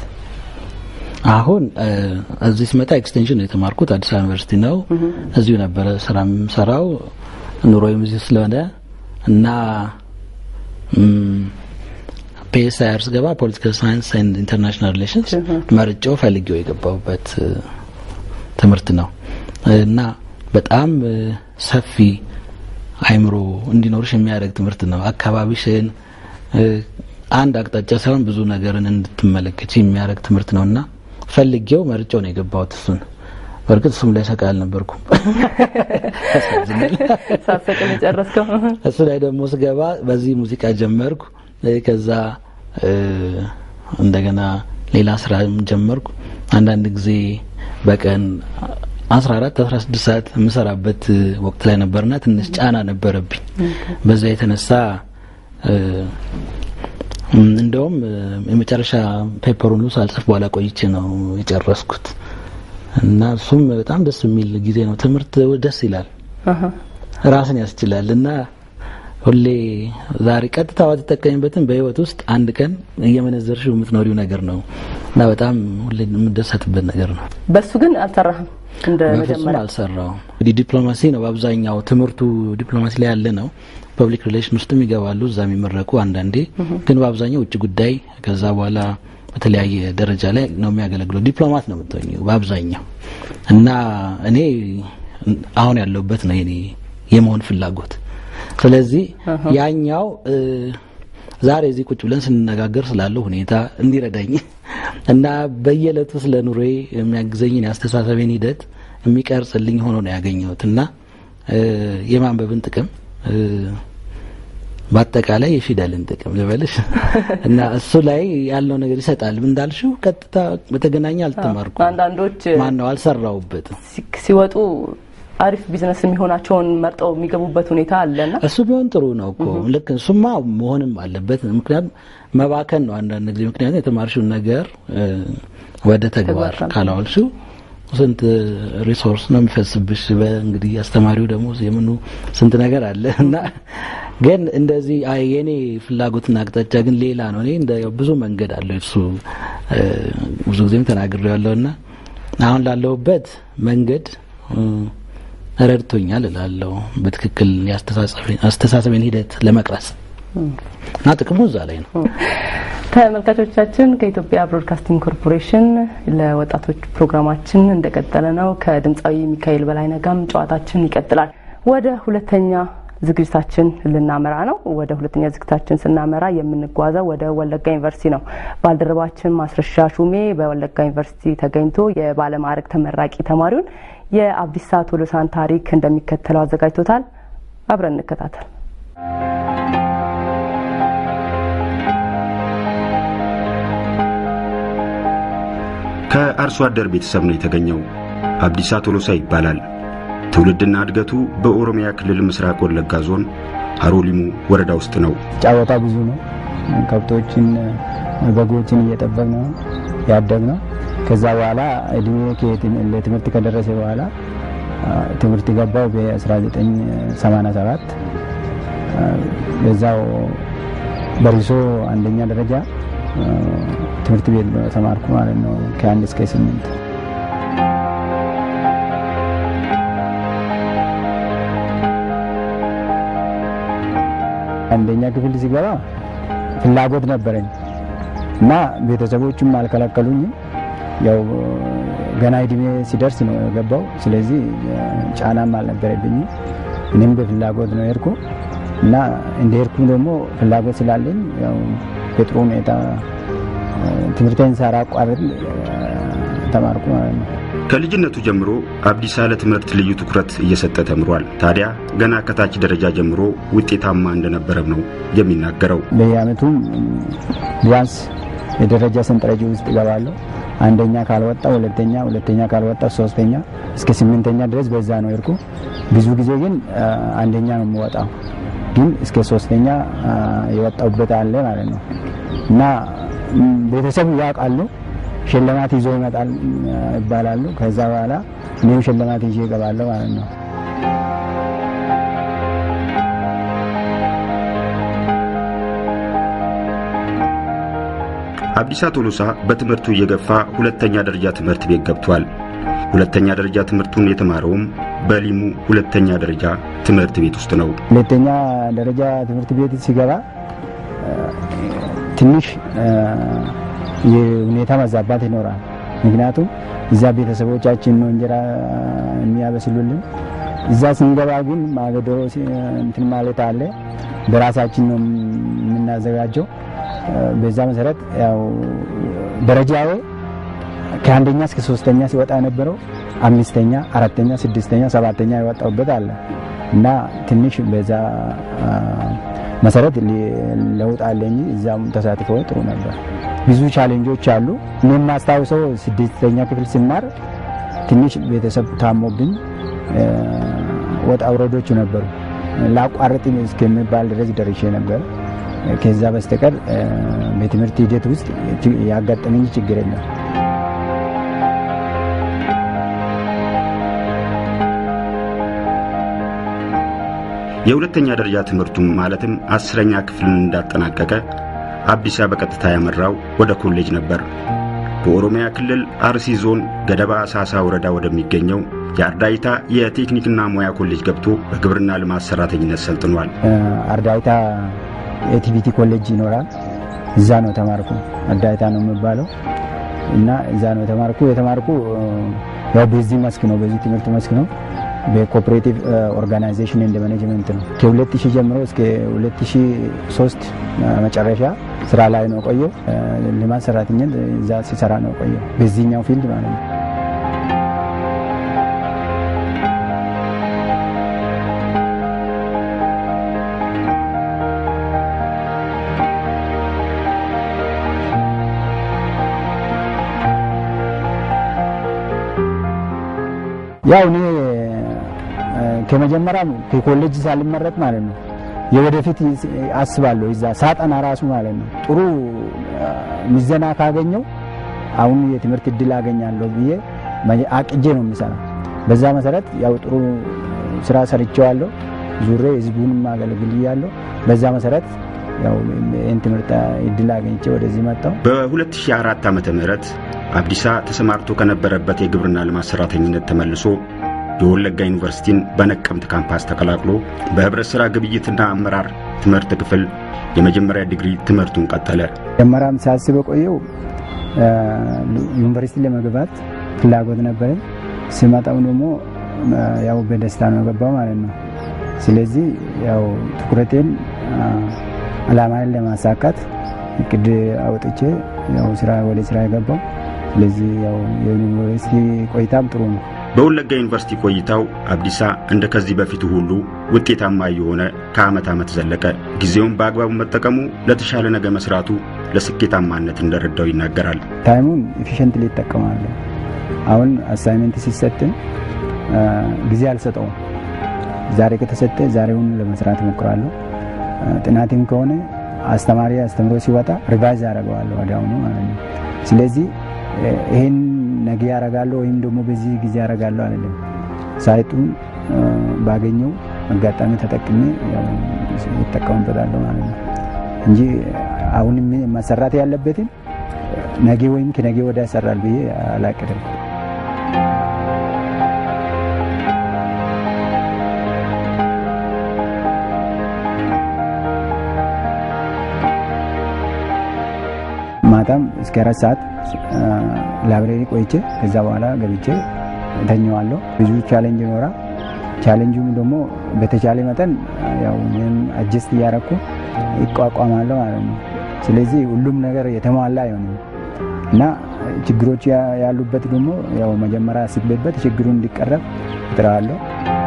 አሁን እ፣ እዚህ ስመጣ ኤክስቴንሽን ነው የተማርኩት አዲስ አበባ ዩኒቨርሲቲ ነው። እዚሁ ነበረ ስራ የምሰራው ኑሮዬም እዚሁ ስለሆነ እና ፒኤስአይአር ስገባ ፖለቲካል ሳይንስ ኤንድ ኢንተርናሽናል ሪሌሽንስ መርጬው ፈልጌው የገባሁበት እ፣ ትምህርት ነው እና በጣም እ፣ ሰፊ አይምሮ እንዲኖርሽ የሚያደርግ ትምህርት ነው። አካባቢሽን እ፣ አንድ አቅጣጫ ሳይሆን ብዙ ነገርን እንድትመለከች የሚያደርግ ትምህርት ነው እና ፈልጌው መርጬው ነው የገባሁት እሱን። በእርግጥ እሱም ላይ ሰቃ አልነበርኩም። ያሳዝናል። ሳሰቅን የጨረስከው እሱ ላይ ደግሞ ስገባ በዚህ ሙዚቃ ጀመርኩ። እ፣ ከዛ እ፣ እንደገና ሌላ ስራ ጀመርኩ። አንዳንድ ጊዜ በቀን 14 16 ሰዓት የምሰራበት እ፣ ወቅት ላይ ነበርና ትንሽ ጫና ነበረብኝ። በዛ የተነሳ እ፣ እም፣ እንደውም እ፣ የመጨረሻ ፔፐሩን ሁሉ ሳልጽፍ በኋላ ቆይቼ ነው የጨረስኩት እና እሱም በጣም ደስ የሚል ጊዜ ነው። ትምህርት ደስ ይላል፣ አሀ። ራስን ያስችላል እና ሁሌ ዛሬ ቀጥታ ባትጠቀሚበትም በህይወት ውስጥ አንድ ቀን እየመነዘርሽው የምትኖሪው ነገር ነው እና በጣም ሁሌ የምደሰትበት ነገር ነው። በሱ ግን አልሰራህም እንደ በፍጹም መጀመሪያ አልሰራውም። እንግዲህ ዲፕሎማሲ ነው በአብዛኛው ትምህርቱ ዲፕሎማሲ ላይ ያለ ነው። ፐብሊክ ሪሌሽን ውስጥም ይገባሉ እዛ የሚመረቁ አንዳንዴ፣ ግን በአብዛኛው ውጭ ጉዳይ ከዛ በኋላ በተለያየ ደረጃ ላይ ነው የሚያገለግለው። ዲፕሎማት ነው የምትሆኚው በአብዛኛው እና እኔ አሁን ያለሁበት ነው የኔ የመሆን ፍላጎት። ስለዚህ ያኛው እ ዛሬ እዚህ ቁጭ ብለን ስንነጋገር ስላለው ሁኔታ እንዲረዳኝ እና በየዕለቱ ስለ ኑሮዬ የሚያግዘኝን የአስተሳሰቤን ሂደት የሚቀርጽልኝ ሆኖ ነው ያገኘሁት እና እ የማንበብን ጥቅም እ በአጠቃላይ የፊደልን ጥቅም ልበልሽ እና እሱ ላይ ያለው ነገር ይሰጣል። እንዳልሽው ቀጥታ በተገናኘ አልተማርኩም። አንዳንዶች ማን ነው አልሰራውበትም። ሲ- ሲወጡ አሪፍ ቢዝነስ የሚሆናቸውን መርጠው የሚገቡበት ሁኔታ አለና እሱ ቢሆን ጥሩ ነው እኮ ልክ እሱማ መሆንም አለበት። ምክንያቱም መባከን ነው አንዳንድ ጊዜ ምክንያቱም የተማርሽውን ነገር እ ወደ ተግባር ተግባር ካላዋልሽው ስንት ሪሶርስ ነው የሚፈስብሽ። በእንግዲህ አስተማሪው ደግሞ የምኑ ስንት ነገር አለ እና ግን እንደዚህ አይ የኔ ፍላጎትና አቅጣጫ ግን ሌላ ነው። እኔ እንደ ብዙ መንገድ አለው እሱ እ ብዙ ጊዜም ተናግሬ ያለውና አሁን ላለሁበት መንገድ እ ረድቶኛል እላለሁ። በትክክል የአስተሳሰቤን አስተሳሰቤን ሂደት ለመቅረጽ እና ጥቅሙ እዛ ላይ ነው። ተመልካቾቻችን ከኢትዮጵያ ብሮድካስቲንግ ኮርፖሬሽን ለወጣቶች ፕሮግራማችን እንደቀጠለ ነው። ከድምፃዊ ሚካኤል በላይነህ ጋርም ጨዋታችን ይቀጥላል። ወደ ሁለተኛ ዝግጅታችን ልናመራ ነው። ወደ ሁለተኛ ዝግጅታችን ስናመራ የምንጓዘው ወደ ወለጋ ዩኒቨርሲቲ ነው። ባልደረባችን ማስረሻ ሹሜ በወለጋ ዩኒቨርሲቲ ተገኝቶ የባለማዕረግ ተመራቂ ተማሪውን የአብዲሳ ቶሎሳን ታሪክ እንደሚከተለው አዘጋጅቶታል። አብረን እንከታተል። ከአርሶ አደር ቤተሰብ ነው የተገኘው። አብዲሳ ቶሎሳ ይባላል። ትውልድና እድገቱ በኦሮሚያ ክልል ምስራቅ ወለጋ ዞን ሀሮሊሙ ወረዳ ውስጥ ነው። ጫወታ ብዙ ነው። ከብቶችን በጎችን እየጠበቅ ነው ያደግ ነው። ከዛ በኋላ እድሜ ከየትም- ለትምህርት ከደረሰ በኋላ አ፣ ትምህርት ገባው በ1987 በዛው በሪሶ አንደኛ ደረጃ አ፣ ትምህርት ቤት ተማርኩ ማለት ነው ከአንድ እስከ ስምንት አንደኛ ክፍል ሲገባ ፍላጎት ነበረኝ እና ቤተሰቦቹም አልከለከሉኝም። ያው ገና እድሜ ሲደርስ ነው የገባው። ስለዚህ ጫናም አልነበረብኝም። እኔም በፍላጎት ነው የሄድኩ እና እንደ ሄድኩ ደግሞ ፍላጎት ስላለኝ ያው በጥሩ ሁኔታ ትምህርቴን ሳላቋርጥ ተማርኩ ማለት ነው። ከልጅነቱ ጀምሮ አብዲሳ ለትምህርት ልዩ ትኩረት እየሰጠ ተምሯል። ታዲያ ገና ከታች ደረጃ ጀምሮ ውጤታማ እንደነበረም ነው የሚናገረው። በየአመቱም ቢያንስ የደረጃ ሰንጠረዥ ውስጥ እገባለሁ። አንደኛ ካልወጣ ሁለተኛ፣ ሁለተኛ ካልወጣ ሶስተኛ እስከ ስምንተኛ ድረስ በዛ ነው የሄድኩ። ብዙ ጊዜ ግን አ፣ አንደኛ ነው የምወጣው፣ ግን እስከ ሶስተኛ አ፣ የወጣሁበት አለ ማለት ነው እና ም፣ ቤተሰቡ ያውቃሉ። ሽልማት ይዞ ይመጣል አ፣ ይባላሉ። ከዛ በኋላ እኔም ሽልማት ይዤ እገባለሁ ማለት ነው። አብዲሳ ቶሎሳ በትምህርቱ እየገፋ ሁለተኛ ደረጃ ትምህርት ቤት ገብቷል። ሁለተኛ ደረጃ ትምህርቱን የተማረውም በሊሙ ሁለተኛ ደረጃ ትምህርት ቤት ውስጥ ነው። ሁለተኛ ደረጃ ትምህርት ቤት ሲገባ አ፣ ትንሽ አ፣ የሁኔታ መዛባት ይኖራል። ምክንያቱም እዛ ቤተሰቦቻችን ነው እንጀራ የሚያበስሉልን። እዛ ስንገባ ግን ማገዶ ሲ- እንትን ማለት አለ። በራሳችን ነው የምናዘጋጀው። አ፣ በዛ መሰረት ያው ደረጃዬ ከአንደኛ እስከ ሶስተኛ ሲወጣ የነበረው አምስተኛ፣ አራተኛ፣ ስድስተኛ፣ ሰባተኛ የወጣሁበት አለ እና ትንሽ በዛ አ፣ መሰረት ሊ- ለውጥ አለ እንጂ እዛም ተሳትፎ ጥሩ ነበር። ብዙ ቻሌንጆች አሉ። እኔ የማስታውሰው ስድስተኛ ክፍል ስማር ትንሽ ቤተሰብ ታሞብኝ አ፣ ወጣ ውረዶች ነበሩ። ላቋርጥ እስከሚባል ድረስ ደርሼ ነበር። ከዛ በስተቀር አ፣ በትምህርት ሂደት ውስጥ ች- ያጋጠመኝ ችግር የለም። የሁለተኛ ደረጃ ትምህርቱም ማለትም አስረኛ ክፍልን እንዳጠናቀቀ አብዲሳ በቀጥታ ያመራው ወደ ኮሌጅ ነበር። በኦሮሚያ ክልል አርሲ ዞን ገደባ ሳሳ ወረዳ ወደሚገኘው የአርዳይታ የቴክኒክና ሙያ ኮሌጅ ገብቶ በግብርና ልማት ሰራተኝነት ሰልጥኗል። አርዳይታ የቲቪቲ ኮሌጅ ይኖራል። እዛ ነው ተማርኩ። አርዳይታ ነው የሚባለው እና እዛ ነው የተማርኩ። የተማርኩ ያው በዚህ መስክ ነው፣ በዚህ ትምህርት መስክ ነው። በኮኦፕሬቲቭ ኦርጋናይዜሽን እንደ ማኔጅመንት ነው። ከ2000 ጀምሮ እስከ 2003 መጨረሻ ስራ ላይ ነው ቆየው። ልማት ሰራተኝነት እዛ ሲሰራ ነው ቆየው፣ በዚህኛው ፊልድ ማለት ነው። ያው እኔ ከመጀመሪያም ከኮሌጅ ሳልመረጥ ማለት ነው የወደፊት አስባለሁ እዛ ሳጠና ራሱ ማለት ነው ጥሩ ምዘና ካገኘው አሁን የትምህርት እድል አገኛለሁ ብዬ አቅጄ ነው የሚሰራ። በዛ መሰረት ያው ጥሩ ስራ ሰርቼዋለሁ። ዙሬ ህዝቡንም አገልግያለሁ። በዛ መሰረት ያው ይህን ትምህርት እድል አገኝቼ ወደዚህ መጣሁ። በ2004 ዓመተ ምህረት አብዲሳ ተሰማርቶ ከነበረበት የግብርና ልማት ሰራተኝነት ተመልሶ የወለጋ ዩኒቨርሲቲን በነቀምት ካምፓስ ተቀላቅሎ በህብረት ሥራ ግብይትና አመራር ትምህርት ክፍል የመጀመሪያ ዲግሪ ትምህርቱን ቀጠለ። መጀመሪያም ሳስብ ቆየው ዩኒቨርሲቲ ለመግባት ፍላጎት ነበረኝ። ስመጣው ደግሞ ያው በደስታ ነው የገባው ማለት ነው። ስለዚህ ያው ትኩረቴን አላማን ለማሳካት እቅድ አውጥቼ ያው ስራ ወደ ስራ የገባው። ስለዚህ ያው የዩኒቨርሲቲ ቆይታም ጥሩ ነው። በወለጋ ዩኒቨርሲቲ ቆይታው አብዲሳ እንደ ከዚህ በፊቱ ሁሉ ውጤታማ የሆነ ከዓመት ዓመት ዘለቀ። ጊዜውን በአግባቡ መጠቀሙ ለተሻለ ነገ መስራቱ ለስኬታማነት እንደረዳው ይናገራል። ታይሙን ኤፊሽንትሊ ይጠቀማለሁ። አሁን አሳይመንት ሲሰጥን ጊዜ አልሰጠውም። ዛሬ ከተሰጠ ዛሬውን ለመስራት እሞክራለሁ። ጥናትም ከሆነ አስተማሪ አስተምሮ ሲወጣ ሪቫይዝ አደርገዋለሁ ወዲያውኑ ማለት ነው። ስለዚህ ይህን ነገ ያደርጋለሁ ወይም ደግሞ በዚህ ጊዜ ያደርጋለሁ አይደለም። ሳይቱን ባገኘው አጋጣሚ ተጠቅሜ ይጠቀሙበታለሁ ማለት ነው እንጂ አሁን መሰራት ያለበትን ነገ ወይም ከነገ ወዲያ ያሰራል ብዬ አላቅድም። ማታም እስከ አራት ሰዓት ላይብሬሪ ቆይቼ ከዛ በኋላ ገብቼ እተኘዋለሁ። ብዙ ቻሌንጅ ይኖራ። ቻሌንጁም ደግሞ በተቻለ መጠን ያው እኔም አጀስት እያረኩ ይቋቋማለሁ ማለት ነው። ስለዚህ ሁሉም ነገር የተሟላ አይሆንም እና ችግሮች ያሉበት ደግሞ ያው መጀመሪያ አስቤበት ችግሩን እንዲቀረብ እጥራለሁ።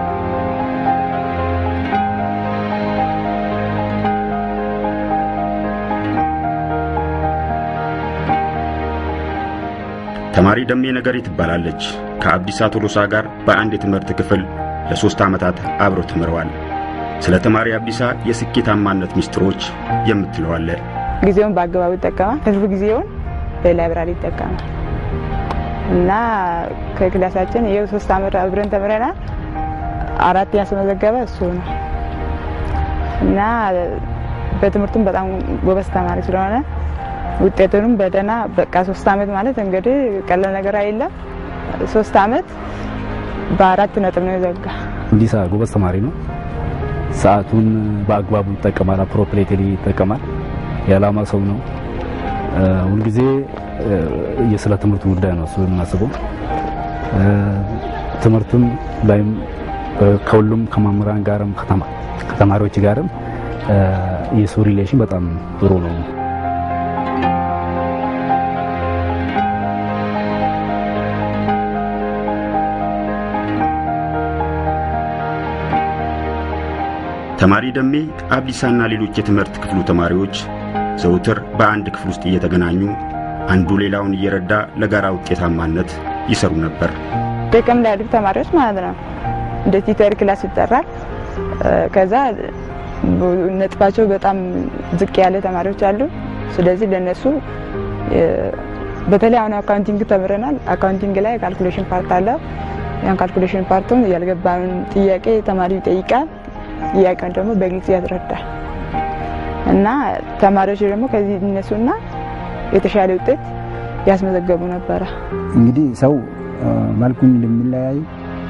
ተማሪ ደሜ ነገሪ ትባላለች። ከአብዲሳ ቶሎሳ ጋር በአንድ የትምህርት ክፍል ለሦስት ዓመታት አብረው ተምረዋል። ስለ ተማሪ አብዲሳ የስኬታማነት ሚስጥሮች የምትለዋለ ጊዜውን በአግባቡ ይጠቀማል። ህዝብ ጊዜውን በላይብራሪ ይጠቀማል እና ከክላሳችን ይኸው ሶስት ዓመት አብረን ተምረናል። አራት ያስመዘገበ እሱ ነው እና በትምህርቱም በጣም ጎበዝ ተማሪ ስለሆነ ውጤቱንም በደህና በቃ ሶስት ዓመት ማለት እንግዲህ ቀላል ነገር አይደለም። ሶስት ዓመት በአራት ነጥብ ነው የዘጋ። አብዲሳ ጎበዝ ተማሪ ነው። ሰዓቱን በአግባቡ ይጠቀማል፣ አፕሮፕሬትሊ ይጠቀማል። የዓላማ ሰው ነው። ሁልጊዜ የስለ ትምህርቱ ጉዳይ ነው እሱ የምናስበው። ትምህርትም ላይም ከሁሉም ከመምህራን ጋርም ከተማሪዎች ጋርም የሱ ሪሌሽን በጣም ጥሩ ነው። ተማሪ ደሜ አብዲሳና ሌሎች የትምህርት ክፍሉ ተማሪዎች ዘውትር በአንድ ክፍል ውስጥ እየተገናኙ አንዱ ሌላውን እየረዳ ለጋራ ውጤታማነት ይሰሩ ነበር። ጥቅም ላይ ያሉት ተማሪዎች ማለት ነው እንደ ቲተር ክላስ ይጠራል። ከዛ ነጥባቸው በጣም ዝቅ ያለ ተማሪዎች አሉ። ስለዚህ ለነሱ በተለይ አሁን አካውንቲንግ ተምረናል። አካውንቲንግ ላይ ካልኩሌሽን ፓርት አለ። ያን ካልኩሌሽን ፓርቱን ያልገባን ጥያቄ ተማሪው ይጠይቃል። ጥያቄውን ደግሞ በግልጽ ያስረዳል እና ተማሪዎች ደግሞ ከዚህ እነሱና የተሻለ ውጤት ያስመዘገቡ ነበረ። እንግዲህ ሰው መልኩን እንደሚለያይ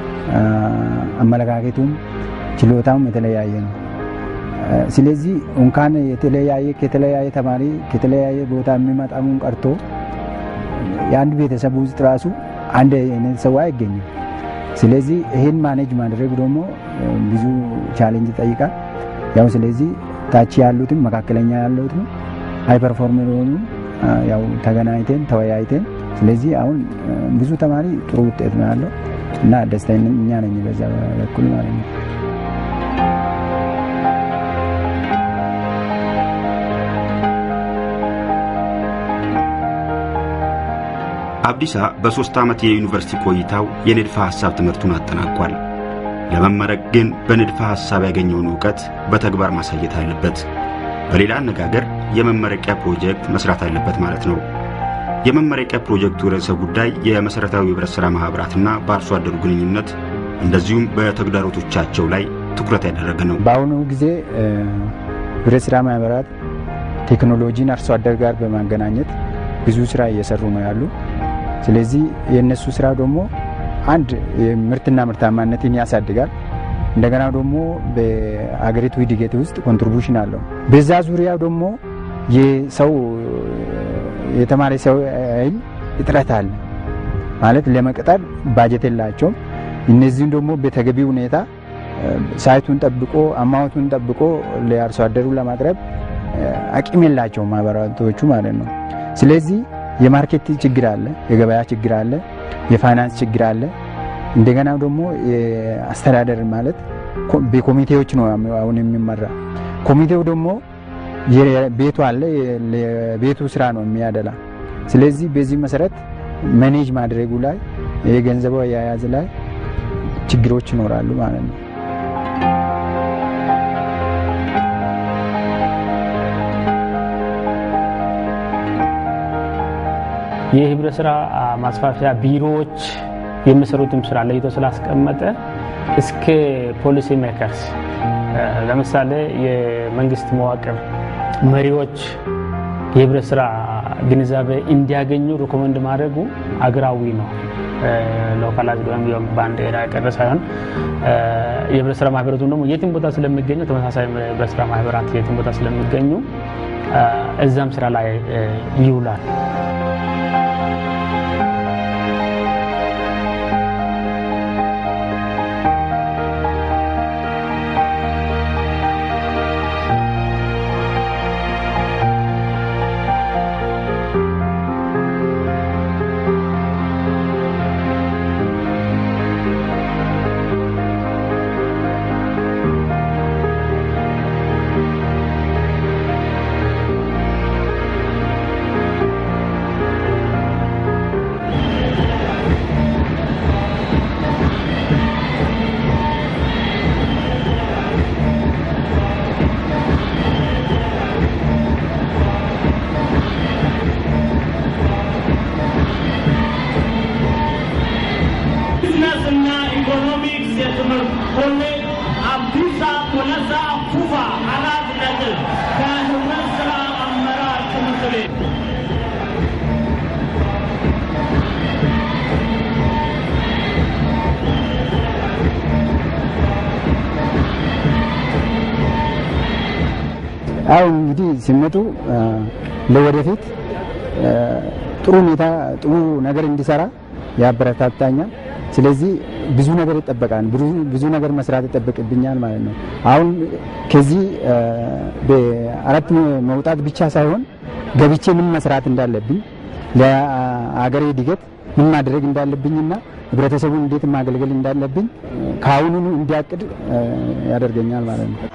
አመለካከቱም ችሎታውም የተለያየ ነው። ስለዚህ እንኳን የተለያየ ከተለያየ ተማሪ ከተለያየ ቦታ የሚመጣውን ቀርቶ የአንድ ቤተሰብ ውስጥ ራሱ አንድ አይነት ሰው አይገኝም። ስለዚህ ይህን ማኔጅ ማድረግ ደግሞ ብዙ ቻሌንጅ ይጠይቃል። ያው ስለዚህ ታች ያሉትም መካከለኛ ያሉትም ሃይ ፐርፎርመር የሆኑ ያው ተገናኝተን ተወያይተን ስለዚህ አሁን ብዙ ተማሪ ጥሩ ውጤት ነው ያለው እና ደስተኛ ነኝ በዛ በኩል ማለት ነው። አብዲሳ በሦስት ዓመት የዩኒቨርሲቲ ቆይታው የንድፈ ሐሳብ ትምህርቱን አጠናቋል። ለመመረቅ ግን በንድፈ ሐሳብ ያገኘውን ዕውቀት በተግባር ማሳየት አለበት። በሌላ አነጋገር የመመረቂያ ፕሮጀክት መስራት አለበት ማለት ነው። የመመረቂያ ፕሮጀክቱ ርዕሰ ጉዳይ የመሠረታዊ ኅብረት ሥራ ማኅበራትና በአርሶ አደሩ ግንኙነት እንደዚሁም በተግዳሮቶቻቸው ላይ ትኩረት ያደረገ ነው። በአሁኑ ጊዜ ኅብረት ሥራ ማኅበራት ቴክኖሎጂን አርሶ አደር ጋር በማገናኘት ብዙ ስራ እየሰሩ ነው ያሉ። ስለዚህ የእነሱ ስራ ደግሞ አንድ ምርትና ምርታማነትን ያሳድጋል። እንደገና ደግሞ በአገሪቱ እድገት ውስጥ ኮንትሪቡሽን አለው። በዛ ዙሪያ ደግሞ የሰው የተማሪ ሰው ኃይል እጥረት አለ ማለት ለመቅጠር ባጀት የላቸውም። እነዚህም ደግሞ በተገቢ ሁኔታ ሳይቱን ጠብቆ አማውንቱን ጠብቆ ለአርሶ አደሩ ለማቅረብ አቅም የላቸውም ማህበራቶቹ ማለት ነው። ስለዚህ የማርኬት ችግር አለ፣ የገበያ ችግር አለ፣ የፋይናንስ ችግር አለ። እንደገና ደግሞ አስተዳደር ማለት በኮሚቴዎች ነው አሁን የሚመራ። ኮሚቴው ደግሞ ቤቱ አለ፣ የቤቱ ስራ ነው የሚያደላ። ስለዚህ በዚህ መሰረት መኔጅ ማድረጉ ላይ የገንዘቡ አያያዝ ላይ ችግሮች ይኖራሉ ማለት ነው። የህብረት ስራ ማስፋፊያ ቢሮዎች የሚሰሩትም ስራ ለይቶ ስላስቀመጠ እስከ ፖሊሲ ሜከርስ ለምሳሌ የመንግስት መዋቅር መሪዎች የህብረት ስራ ግንዛቤ እንዲያገኙ ሪኮመንድ ማድረጉ አገራዊ ነው። ሎካላይዝድ ወይም በአንድ ኤሪያ የቀረ ሳይሆን የህብረት ስራ ማህበራቱም ደግሞ የትም ቦታ ስለሚገኙ ተመሳሳይ የህብረት ስራ ማህበራት የትም ቦታ ስለሚገኙ እዛም ስራ ላይ ይውላል። ቢዝነስና ኢኮኖሚክስ የትምህርት ኮሌጅ አብዲሳ ቶለሳ ፉፋ አራት ነጥብ ከህብረት ስራ አመራር ትምህርት ቤት አሁን እንግዲህ ሲመጡ ለወደፊት ጥሩ ሁኔታ ጥሩ ነገር እንዲሰራ ያበረታታኛል። ስለዚህ ብዙ ነገር ይጠበቃል፣ ብዙ ነገር መስራት ይጠበቅብኛል ማለት ነው። አሁን ከዚህ በአራት መውጣት ብቻ ሳይሆን ገብቼ ምን መስራት እንዳለብኝ ለአገሬ እድገት ምን ማድረግ እንዳለብኝና ህብረተሰቡን እንዴት ማገልገል እንዳለብኝ ከአሁኑኑ እንዲያቅድ ያደርገኛል ማለት ነው።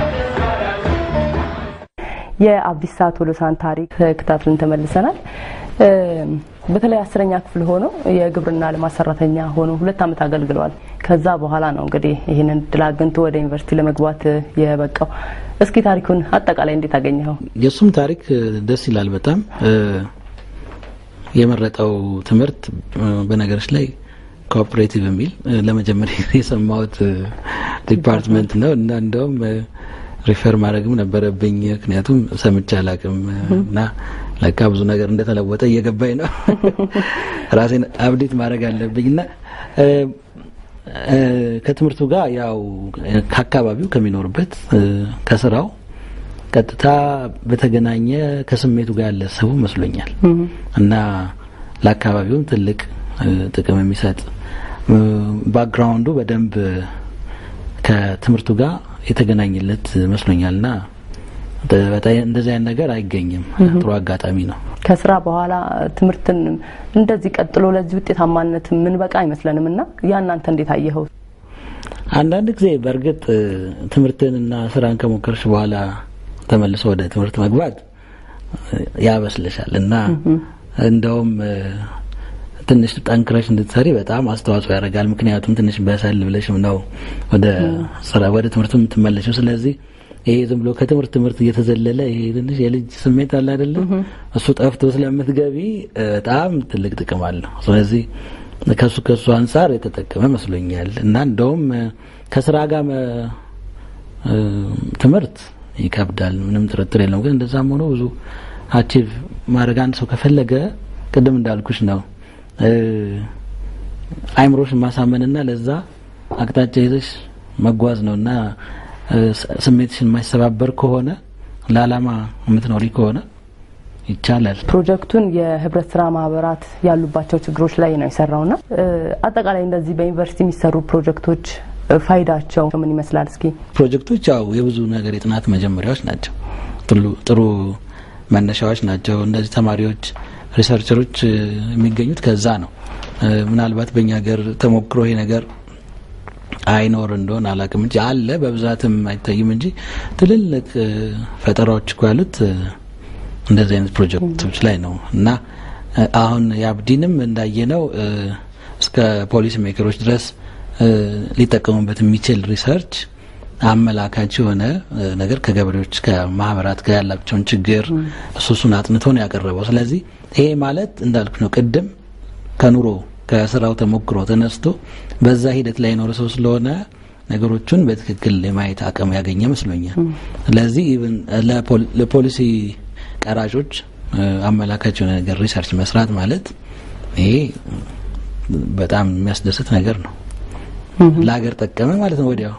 የአብዲሳ ቶሎሳን ታሪክ ተከታትለን ተመልሰናል። በተለይ አስረኛ ክፍል ሆነው የግብርና ልማት ሰራተኛ ሆነው ሁለት ዓመት አገልግለዋል። ከዛ በኋላ ነው እንግዲህ ይህንን እድል አግኝቶ ወደ ዩኒቨርሲቲ ለመግባት የበቃው። እስኪ ታሪኩን አጠቃላይ እንዴት አገኘኸው? የእሱም ታሪክ ደስ ይላል በጣም የመረጠው ትምህርት በነገሮች ላይ ኮኦፕሬቲቭ የሚል ለመጀመሪያ የሰማሁት ዲፓርትመንት ነው እና እንደውም ሪፈር ማድረግም ነበረብኝ ምክንያቱም ሰምቼ አላቅም እና ለካ ብዙ ነገር እንደተለወጠ እየገባኝ ነው። ራሴን አብዴት ማድረግ አለብኝ እና ከትምህርቱ ጋር ያው ከአካባቢው ከሚኖርበት ከስራው ቀጥታ በተገናኘ ከስሜቱ ጋር ያለ ሰው መስሎኛል እና ለአካባቢውም ትልቅ ጥቅም የሚሰጥ ባክግራውንዱ በደንብ ከትምህርቱ ጋር የተገናኘለት መስሎኛል እና እንደዚህ አይነት ነገር አይገኝም። ጥሩ አጋጣሚ ነው። ከስራ በኋላ ትምህርትን እንደዚህ ቀጥሎ ለዚህ ውጤታማነት ምን በቃ አይመስለንም እና ያናንተ እንዴት አየኸው? አንዳንድ ጊዜ በእርግጥ ትምህርትንና ስራን ከሞከርሽ በኋላ ተመልሶ ወደ ትምህርት መግባት ያበስልሻል እና እንደውም ትንሽ ጠንክረሽ እንድትሰሪ በጣም አስተዋጽኦ ያደርጋል። ምክንያቱም ትንሽ በሰል ብለሽም ነው ወደ ስራ ወደ ትምህርቱ የምትመለሽው። ስለዚህ ይሄ ዝም ብሎ ከትምህርት ትምህርት እየተዘለለ ይሄ ትንሽ የልጅ ስሜት አለ አይደለ? እሱ ጠፍቶ ስለምትገቢ በጣም ትልቅ ጥቅም አለው። ስለዚህ ከሱ ከሱ አንጻር የተጠቀመ መስሎኛል እና እንደውም ከስራ ጋር ትምህርት ይከብዳል፣ ምንም ጥርጥር የለውም። ግን እንደዛም ሆኖ ብዙ አቺቭ ማድረግ አንድ ሰው ከፈለገ ቅድም እንዳልኩሽ ነው አይምሮሽን ማሳመንና ለዛ አቅጣጫ ይዘሽ መጓዝ ነው እና ስሜትሽን የማይሰባበር ከሆነ ለአላማ የምትኖሪ ከሆነ ይቻላል። ፕሮጀክቱን የህብረት ስራ ማህበራት ያሉባቸው ችግሮች ላይ ነው የሰራውና አጠቃላይ እንደዚህ በዩኒቨርሲቲ የሚሰሩ ፕሮጀክቶች ፋይዳቸው ምን ይመስላል? እስኪ ፕሮጀክቶች ያው የብዙ ነገር የጥናት መጀመሪያዎች ናቸው። ጥሩ መነሻዎች ናቸው። እነዚህ ተማሪዎች ሪሰርቸሮች የሚገኙት ከዛ ነው። ምናልባት በእኛ ሀገር ተሞክሮ ይሄ ነገር አይኖር እንደሆን አላውቅም እንጂ አለ፣ በብዛትም አይታይም እንጂ ትልልቅ ፈጠራዎች እኮ ያሉት እንደዚህ አይነት ፕሮጀክቶች ላይ ነው እና አሁን የአብዲንም እንዳየነው እስከ ፖሊሲ ሜከሮች ድረስ ሊጠቀሙበት የሚችል ሪሰርች አመላካች የሆነ ነገር ከገበሬዎች ከማህበራት ጋር ያላቸውን ችግር እሱ እሱን አጥንቶ ነው ያቀረበው። ስለዚህ ይሄ ማለት እንዳልኩ ነው ቅድም ከኑሮ ከስራው ተሞክሮ ተነስቶ በዛ ሂደት ላይ የኖረ ሰው ስለሆነ ነገሮቹን በትክክል የማየት አቅም ያገኘ መስሎኛል። ስለዚህ ለፖሊሲ ቀራጮች አመላካች የሆነ ነገር ሪሰርች መስራት ማለት ይሄ በጣም የሚያስደስት ነገር ነው። ለሀገር ጠቀመ ማለት ነው። ወዲያው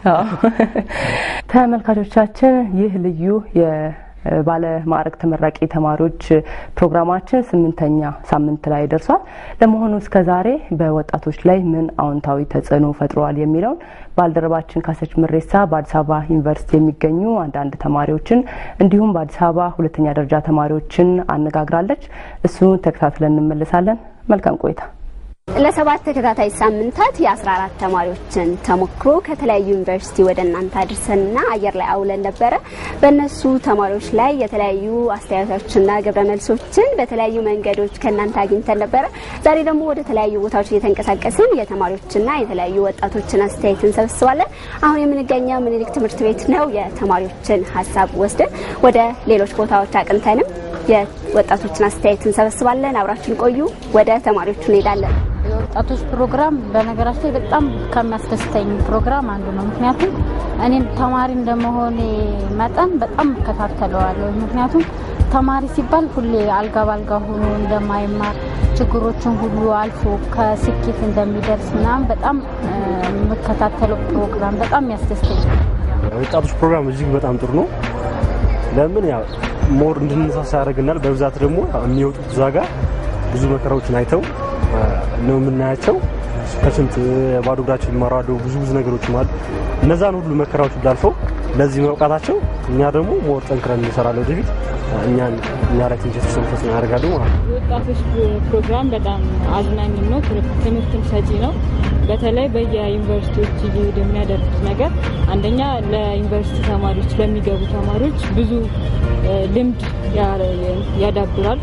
ተመልካቾቻችን ይህ ልዩ ባለ ማዕረግ ተመራቂ ተማሪዎች ፕሮግራማችን ስምንተኛ ሳምንት ላይ ደርሷል። ለመሆኑ እስከ ዛሬ በወጣቶች ላይ ምን አዎንታዊ ተጽዕኖ ፈጥረዋል የሚለውን ባልደረባችን ካሰች ምሬሳ በአዲስ አበባ ዩኒቨርሲቲ የሚገኙ አንዳንድ ተማሪዎችን እንዲሁም በአዲስ አበባ ሁለተኛ ደረጃ ተማሪዎችን አነጋግራለች። እሱን ተከታትለን እንመለሳለን። መልካም ቆይታ። ለሰባት ተከታታይ ሳምንታት የ14 ተማሪዎችን ተሞክሮ ከተለያዩ ዩኒቨርሲቲ ወደ እናንተ አድርሰንና አየር ላይ አውለን ነበረ። በእነሱ ተማሪዎች ላይ የተለያዩ አስተያየቶችና ግብረ መልሶችን በተለያዩ መንገዶች ከእናንተ አግኝተን ነበረ። ዛሬ ደግሞ ወደ ተለያዩ ቦታዎች እየተንቀሳቀስን የተማሪዎችና የተለያዩ ወጣቶችን አስተያየት እንሰበስባለን። አሁን የምንገኘው ምኒልክ ትምህርት ቤት ነው። የተማሪዎችን ሀሳብ ወስደን ወደ ሌሎች ቦታዎች አቅንተንም የወጣቶችን አስተያየት እንሰበስባለን። አብራችን ቆዩ። ወደ ተማሪዎቹ እንሄዳለን። የወጣቶች ፕሮግራም በነገራችን ላይ በጣም ከሚያስደስተኝ ፕሮግራም አንዱ ነው። ምክንያቱም እኔም ተማሪ እንደመሆኔ መጠን በጣም እከታተለዋለሁ። ምክንያቱም ተማሪ ሲባል ሁሌ አልጋ ባልጋ ሆኖ እንደማይማር ችግሮችን ሁሉ አልፎ ከስኬት እንደሚደርስ ምናምን በጣም የምከታተለው ፕሮግራም በጣም ያስደስተኝ። የወጣቶች ፕሮግራም እጅግ በጣም ጥሩ ነው። ለምን ያው ሞር እንድንሳሳ ያደርግናል። በብዛት ደግሞ የሚወጡት እዛ ጋር ብዙ መከራዎችን አይተው ነው የምናያቸው። ከስንት ባዶ እግራቸው ይማራሉ። ብዙ ብዙ ነገሮች አሉ። እነዛን ሁሉ መከራዎች እንዳልፈው ለዚህ መብቃታቸው እኛ ደግሞ ሞር ጠንክረን እንሰራለን ወደፊት እኛን እኛ ላይ ትንሽ የተወሰነ ተጽዕኖ ያደርጋሉ ማለት ነው። የወጣቶች ፕሮግራም በጣም አዝናኝም ነው፣ ትምህርትም ሰጪ ነው። በተለይ በየዩኒቨርሲቲዎች እየሄዱ የሚያደርጉት ነገር አንደኛ ለዩኒቨርሲቲ ተማሪዎች ለሚገቡ ተማሪዎች ብዙ ልምድ ያዳብራል።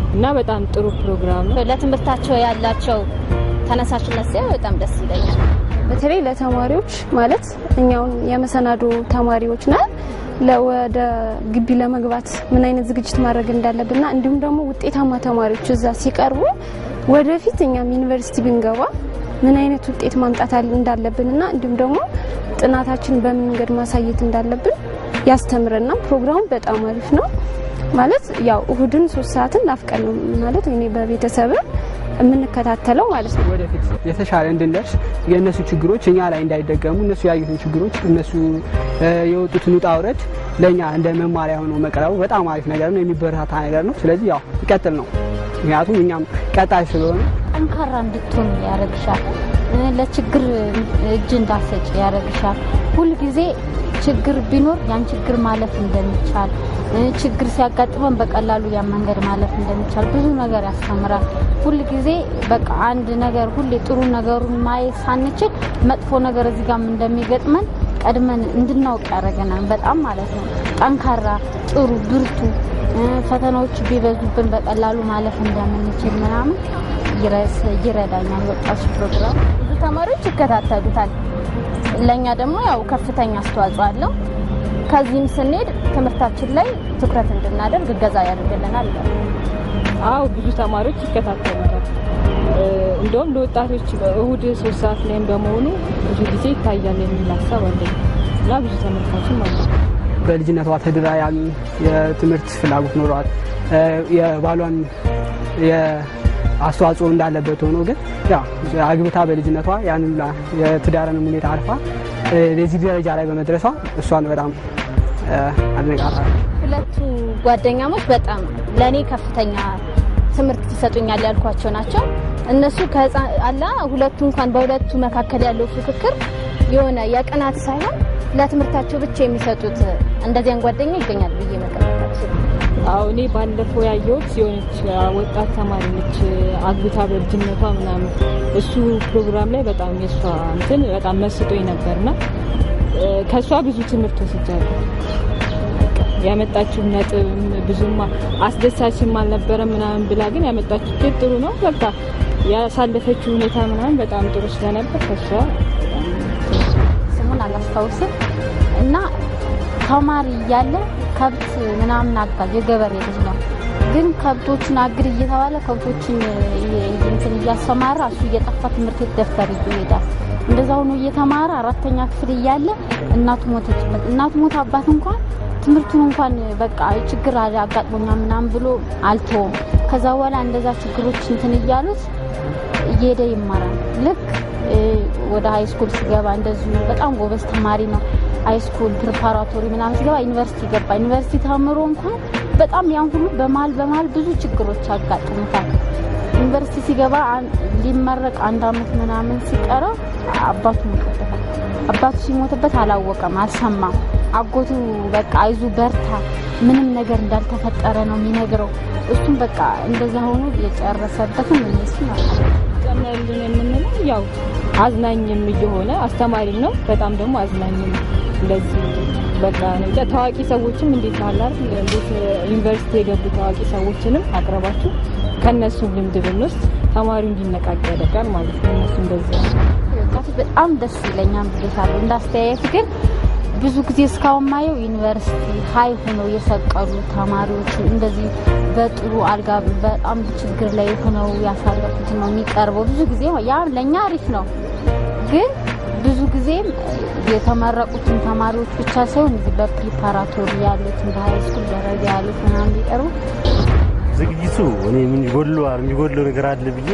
እና በጣም ጥሩ ፕሮግራም ነው። ለትምህርታቸው ያላቸው ተነሳሽነት ሲያ በጣም ደስ ይለኛል። በተለይ ለተማሪዎች ማለት እኛውን የመሰናዶ ተማሪዎች ነን ወደ ግቢ ለመግባት ምን አይነት ዝግጅት ማድረግ እንዳለብንና እንዲሁም ደግሞ ውጤታማ ተማሪዎች እዛ ሲቀርቡ ወደፊት እኛም ዩኒቨርሲቲ ብንገባ ምን አይነት ውጤት ማምጣት እንዳለብንና እንዲሁም ደግሞ ጥናታችን በምን መንገድ ማሳየት እንዳለብን ያስተምረና ፕሮግራሙ በጣም አሪፍ ነው። ማለት ያው እሁድን ሶስት ሰዓትን ናፍቀን ነው ማለት እኔ በቤተሰብ የምንከታተለው ማለት ነው። ወደፊት የተሻለ እንድንደርስ የእነሱ ችግሮች እኛ ላይ እንዳይደገሙ እነሱ ያዩትን ችግሮች እነሱ የወጡትን ውጣ ውረድ ለእኛ እንደ መማሪያ ሆኖ መቅረቡ በጣም አሪፍ ነገር ነው፣ የሚበረታታ ነገር ነው። ስለዚህ ያው ይቀጥል ነው። ምክንያቱም እኛም ቀጣይ ስለሆነ ጠንካራ እንድትሆን ያደርግሻል። ለችግር እጅ እንዳሰጭ ያደርግሻል። ሁልጊዜ ችግር ቢኖር ያን ችግር ማለፍ እንደሚቻል ችግር ሲያጋጥመን በቀላሉ ያን መንገድ ማለፍ እንደሚቻል ብዙ ነገር ያስተምራል። ሁል ጊዜ በቃ አንድ ነገር ሁሌ ጥሩ ነገሩን ማየት ሳንችል መጥፎ ነገር እዚህ ጋርም እንደሚገጥመን ቀድመን እንድናውቅ ያደርገናል። በጣም ማለት ነው። ጠንካራ፣ ጥሩ፣ ብርቱ ፈተናዎች ቢበዙብን በቀላሉ ማለፍ እንደምንችል ምናምን ይረዳኛል። ወጣቶች ፕሮግራም ብዙ ተማሪዎች ይከታተሉታል። ለእኛ ደግሞ ያው ከፍተኛ አስተዋጽኦ አለው። ከዚህም ስንሄድ ትምህርታችን ላይ ትኩረት እንድናደርግ እገዛ ያደርግልናል። አው ብዙ ተማሪዎች ይከታተሉታል። እንደውም ለወጣቶች እሁድ ሶስት ሰዓት ላይም በመሆኑ ብዙ ጊዜ ይታያል የሚል ሀሳብ አለኝ እና ብዙ ተመልካችም አለ። በልጅነቷ ተድራ ያሉ የትምህርት ፍላጎት ኖሯት የባሏን አስተዋጽኦ እንዳለበት ሆኖ ግን ያው አግብታ በልጅነቷ ያንን የትዳርንም ሁኔታ አልፋ ለዚህ ደረጃ ላይ በመድረሷ እሷን በጣም አድንቃታለሁ። ሁለቱ ጓደኛሞች በጣም ለእኔ ከፍተኛ ትምህርት ይሰጡኛል ያልኳቸው ናቸው። እነሱ አላ ሁለቱ እንኳን በሁለቱ መካከል ያለው ፉክክር የሆነ የቅናት ሳይሆን ለትምህርታቸው ብቻ የሚሰጡት እንደዚያን ጓደኛ ይገኛል ብዬ መቀመጣቸው አዎ እኔ ባለፈው ያየሁት የሆነች ወጣት ተማሪ ነች አግብታ በልጅነቷ ምናምን እሱ ፕሮግራም ላይ በጣም የእሷ እንትን በጣም መስጦኝ ነበርና ከእሷ ብዙ ትምህርት ወስጃለሁ። ያመጣችው ነጥብ ብዙም አስደሳችም አልነበረም ምናምን ብላ ግን ያመጣችው ውጤት ጥሩ ነው። በቃ ያሳለፈችው ሁኔታ ምናምን በጣም ጥሩ ስለነበር ከእሷ ስሙን አላስታውስም እና ተማሪ እያለ ከብት ምናምን አጋዥ የገበሬ ልጅ ነው። ግን ከብቶችን አግድ እየተባለ ከብቶችን እንትን እያሰማራ እሱ እየጠፋ ትምህርት ቤት ደብተር ይዞ ይሄዳል። እንደዛ ሆኖ እየተማረ አራተኛ ክፍል እያለ እናቱ ሞተችበት። እናቱ ሞት አባት እንኳን ትምህርቱን እንኳን በቃ ችግር አጋጥሞኛል ምናምን ብሎ አልተውም። ከዛ በኋላ እንደዛ ችግሮች እንትን እያሉት እየሄደ ይማራል። ልክ ወደ ሀይ ስኩል ሲገባ እንደዚሁ በጣም ጎበዝ ተማሪ ነው። ሀይ ስኩል ፕሪፓራቶሪ ምናምን ሲገባ ዩኒቨርሲቲ ገባ። ዩኒቨርሲቲ ተምሮ እንኳን በጣም ያን ሁሉ በመሀል በመሀል ብዙ ችግሮች ያጋጥሙታል። ዩኒቨርሲቲ ሲገባ ሊመረቅ አንድ አመት ምናምን ሲቀረው አባቱ ሞተበታል። አባቱ ሲሞትበት አላወቀም፣ አልሰማም። አጎቱ በቃ አይዙ በርታ፣ ምንም ነገር እንዳልተፈጠረ ነው የሚነግረው። እሱም በቃ እንደዛ ሆኖ የጨረሰበትም እነሱ ናቸው። ጨምረልን የምንለው ያው አዝናኝም እየሆነ አስተማሪም ነው፣ በጣም ደግሞ አዝናኝም እንደዚህ በቃ እንጃ ታዋቂ ሰዎችም እንዴት አላር እንዴት ዩኒቨርሲቲ የገቡ ታዋቂ ሰዎችንም አቅርባችሁ ከነሱ ልምድ ብንወስድ ተማሪው እንዲነቃቅ ያደርጋል ማለት ነው። እነሱ እንደዚህ ወጣቶች በጣም ደስ ይለኛል ብዬሻለሁ። እንዳስተያየት ግን ብዙ ጊዜ እስካሁን ማየው ዩኒቨርሲቲ ሀይ ሆነው የሰቀሉ ተማሪዎች እንደዚህ በጥሩ አልጋ በጣም ችግር ላይ ሆነው ያሳለፉት ነው የሚቀርበው። ብዙ ጊዜ ያ ለእኛ አሪፍ ነው፣ ግን ብዙ ጊዜም የተመረቁትን ተማሪዎች ብቻ ሳይሆን እዚህ በፕሪፓራቶሪ ያሉትን በሀይ ስኩል ደረጃ ያሉት ምናምን ቢቀርቡ ዝግጅቱ እኔ ምን ይጎድለዋል የሚጎድለው ነገር አለ ብዬ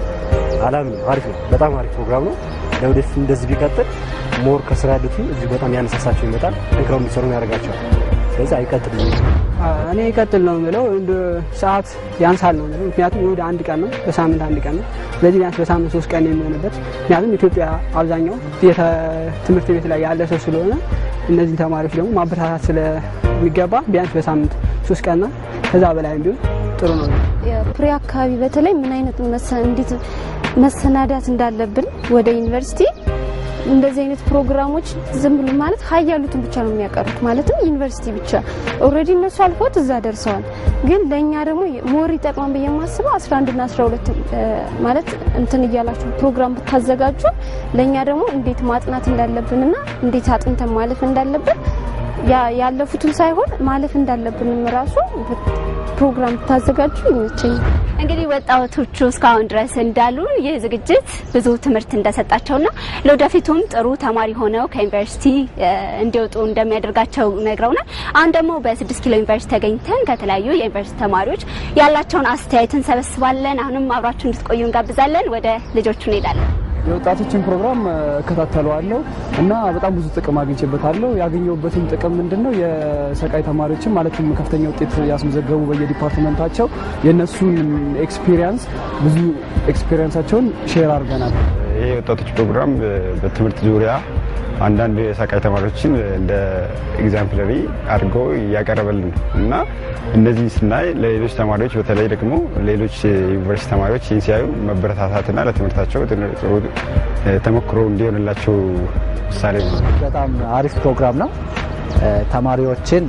አላምንም። አሪፍ ነው፣ በጣም አሪፍ ፕሮግራም ነው። ለወደፊት እንደዚህ ቢቀጥል ሞር ከስራ ያሉትን እጅግ በጣም ያነሳሳቸው ይመጣል፣ ጠንክረው እንዲሰሩ ያደርጋቸዋል። ስለዚህ አይቀጥል እኔ ይቀጥል ነው የምለው። እንደ ሰዓት ያንሳል ነው የምለው። ምክንያቱም እሑድ አንድ ቀን ነው፣ በሳምንት አንድ ቀን ነው። ስለዚህ ቢያንስ በሳምንት ሶስት ቀን የሚሆንበት ምክንያቱም ኢትዮጵያ አብዛኛው ትምህርት ቤት ላይ ያለ ሰው ስለሆነ እነዚህን ተማሪዎች ደግሞ ማበረታታት ስለሚገባ ቢያንስ በሳምንት ሶስት ቀንና ከዛ በላይ ቢሆን ጥሩ ነው። የፕሪ አካባቢ በተለይ ምን አይነት እንዴት መሰናዳት እንዳለብን ወደ ዩኒቨርሲቲ እንደዚህ አይነት ፕሮግራሞች ዝም ብሎ ማለት ሀይ ያሉትን ብቻ ነው የሚያቀርቡት። ማለትም ዩኒቨርሲቲ ብቻ ኦልሬዲ እነሱ አልፎት እዛ ደርሰዋል። ግን ለእኛ ደግሞ ሞር ይጠቅማን ብዬ የማስበው 11 እና 12 ማለት እንትን እያላችሁ ፕሮግራም ብታዘጋጁ ለእኛ ደግሞ እንዴት ማጥናት እንዳለብንና እንዴት አጥንተን ማለፍ እንዳለብን ያለፉትን ሳይሆን ማለፍ እንዳለብንም ራሱ ፕሮግራም ብታዘጋጁ ይመቸኛል። እንግዲህ ወጣቶቹ እስካሁን ድረስ እንዳሉ ይህ ዝግጅት ብዙ ትምህርት እንደሰጣቸውና ለወደፊቱም ጥሩ ተማሪ ሆነው ከዩኒቨርሲቲ እንዲወጡ እንደሚያደርጋቸው ነግረውናል። አሁን ደግሞ በስድስት ኪሎ ዩኒቨርሲቲ ተገኝተን ከተለያዩ የዩኒቨርሲቲ ተማሪዎች ያላቸውን አስተያየት እንሰበስባለን። አሁንም አብራችሁ እንድትቆዩ እንጋብዛለን። ወደ ልጆቹ እንሄዳለን። የወጣቶችን ፕሮግራም እከታተለዋለሁ እና በጣም ብዙ ጥቅም አግኝቼበታለሁ። ያገኘሁበትም ጥቅም ምንድን ነው? የሰቃይ ተማሪዎችን ማለትም ከፍተኛ ውጤት ያስመዘገቡ በየዲፓርትመንታቸው የእነሱን ኤክስፒሪየንስ ብዙ ኤክስፒሪየንሳቸውን ሼር አድርገናል። ይሄ የወጣቶች ፕሮግራም በትምህርት ዙሪያ አንዳንድ የሰቃይ ተማሪዎችን እንደ ኤግዛምፕለሪ አድርጎ እያቀረበልን እና እነዚህ ስናይ ለሌሎች ተማሪዎች በተለይ ደግሞ ሌሎች ዩኒቨርሲቲ ተማሪዎች ይህን ሲያዩ መበረታታትና ለትምህርታቸው ጥሩ ተሞክሮ እንዲሆንላቸው ምሳሌ ነው። በጣም አሪፍ ፕሮግራም ነው። ተማሪዎችን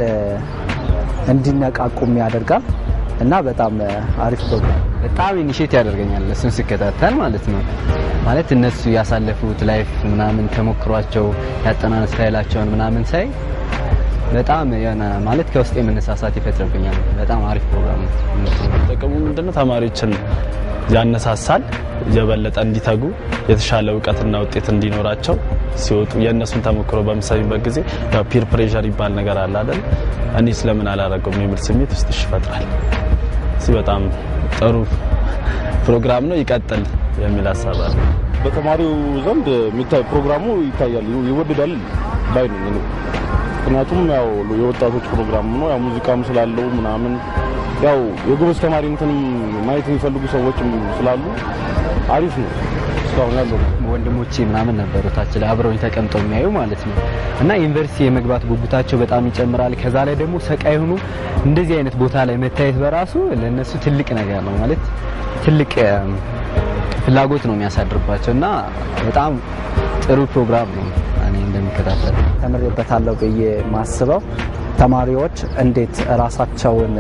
እንዲነቃቁም ያደርጋል እና በጣም አሪፍ ፕሮግራም በጣም ኢኒሼት ያደርገኛል እሱን ስከታተል ማለት ነው። ማለት እነሱ ያሳለፉት ላይፍ ምናምን ተሞክሯቸው ያጠናን ስታይላቸውን ምናምን ሳይ በጣም የሆነ ማለት ከውስጥ የመነሳሳት ይፈጥርብኛል። በጣም አሪፍ ፕሮግራም ነው። ጥቅሙ ምንድነው? ተማሪዎችን ያነሳሳል፣ የበለጠ እንዲተጉ የተሻለ እውቀትና ውጤት እንዲኖራቸው ሲወጡ የእነሱን ተሞክሮ በምሳሌበት ጊዜ ያው ፒር ፕሬዠር ይባል ነገር አለ አይደል? እኔ ስለምን አላረገውም የሚል ስሜት ውስጥሽ ይፈጥራል። እዚህ በጣም ጥሩ ፕሮግራም ነው፣ ይቀጥል የሚል ሀሳብ አለ። በተማሪው ዘንድ የሚታይ ፕሮግራሙ ይታያል፣ ይወደዳል ባይ ነኝ እኔ። ምክንያቱም ያው የወጣቶች ፕሮግራም ነው፣ ያው ሙዚቃም ስላለው ምናምን ያው የጎበዝ ተማሪ እንትንም ማየት የሚፈልጉ ሰዎችም ስላሉ አሪፍ ነው። እስካሁን ያለው ወንድሞቼ ምናምን ነበሩ ታች ላይ አብረውኝ ተቀምጠው የሚያዩ ማለት ነው። እና ዩኒቨርሲቲ የመግባት ጉጉታቸው በጣም ይጨምራል። ከዛ ላይ ደግሞ ሰቃይ ሆኑ እንደዚህ አይነት ቦታ ላይ መታየት በራሱ ለነሱ ትልቅ ነገር ነው ማለት ትልቅ ፍላጎት ነው የሚያሳድርባቸው እና በጣም ጥሩ ፕሮግራም ነው። እኔ እንደሚከታተል ተምሬበታለሁ ብዬ ማስበው ተማሪዎች እንዴት ራሳቸውን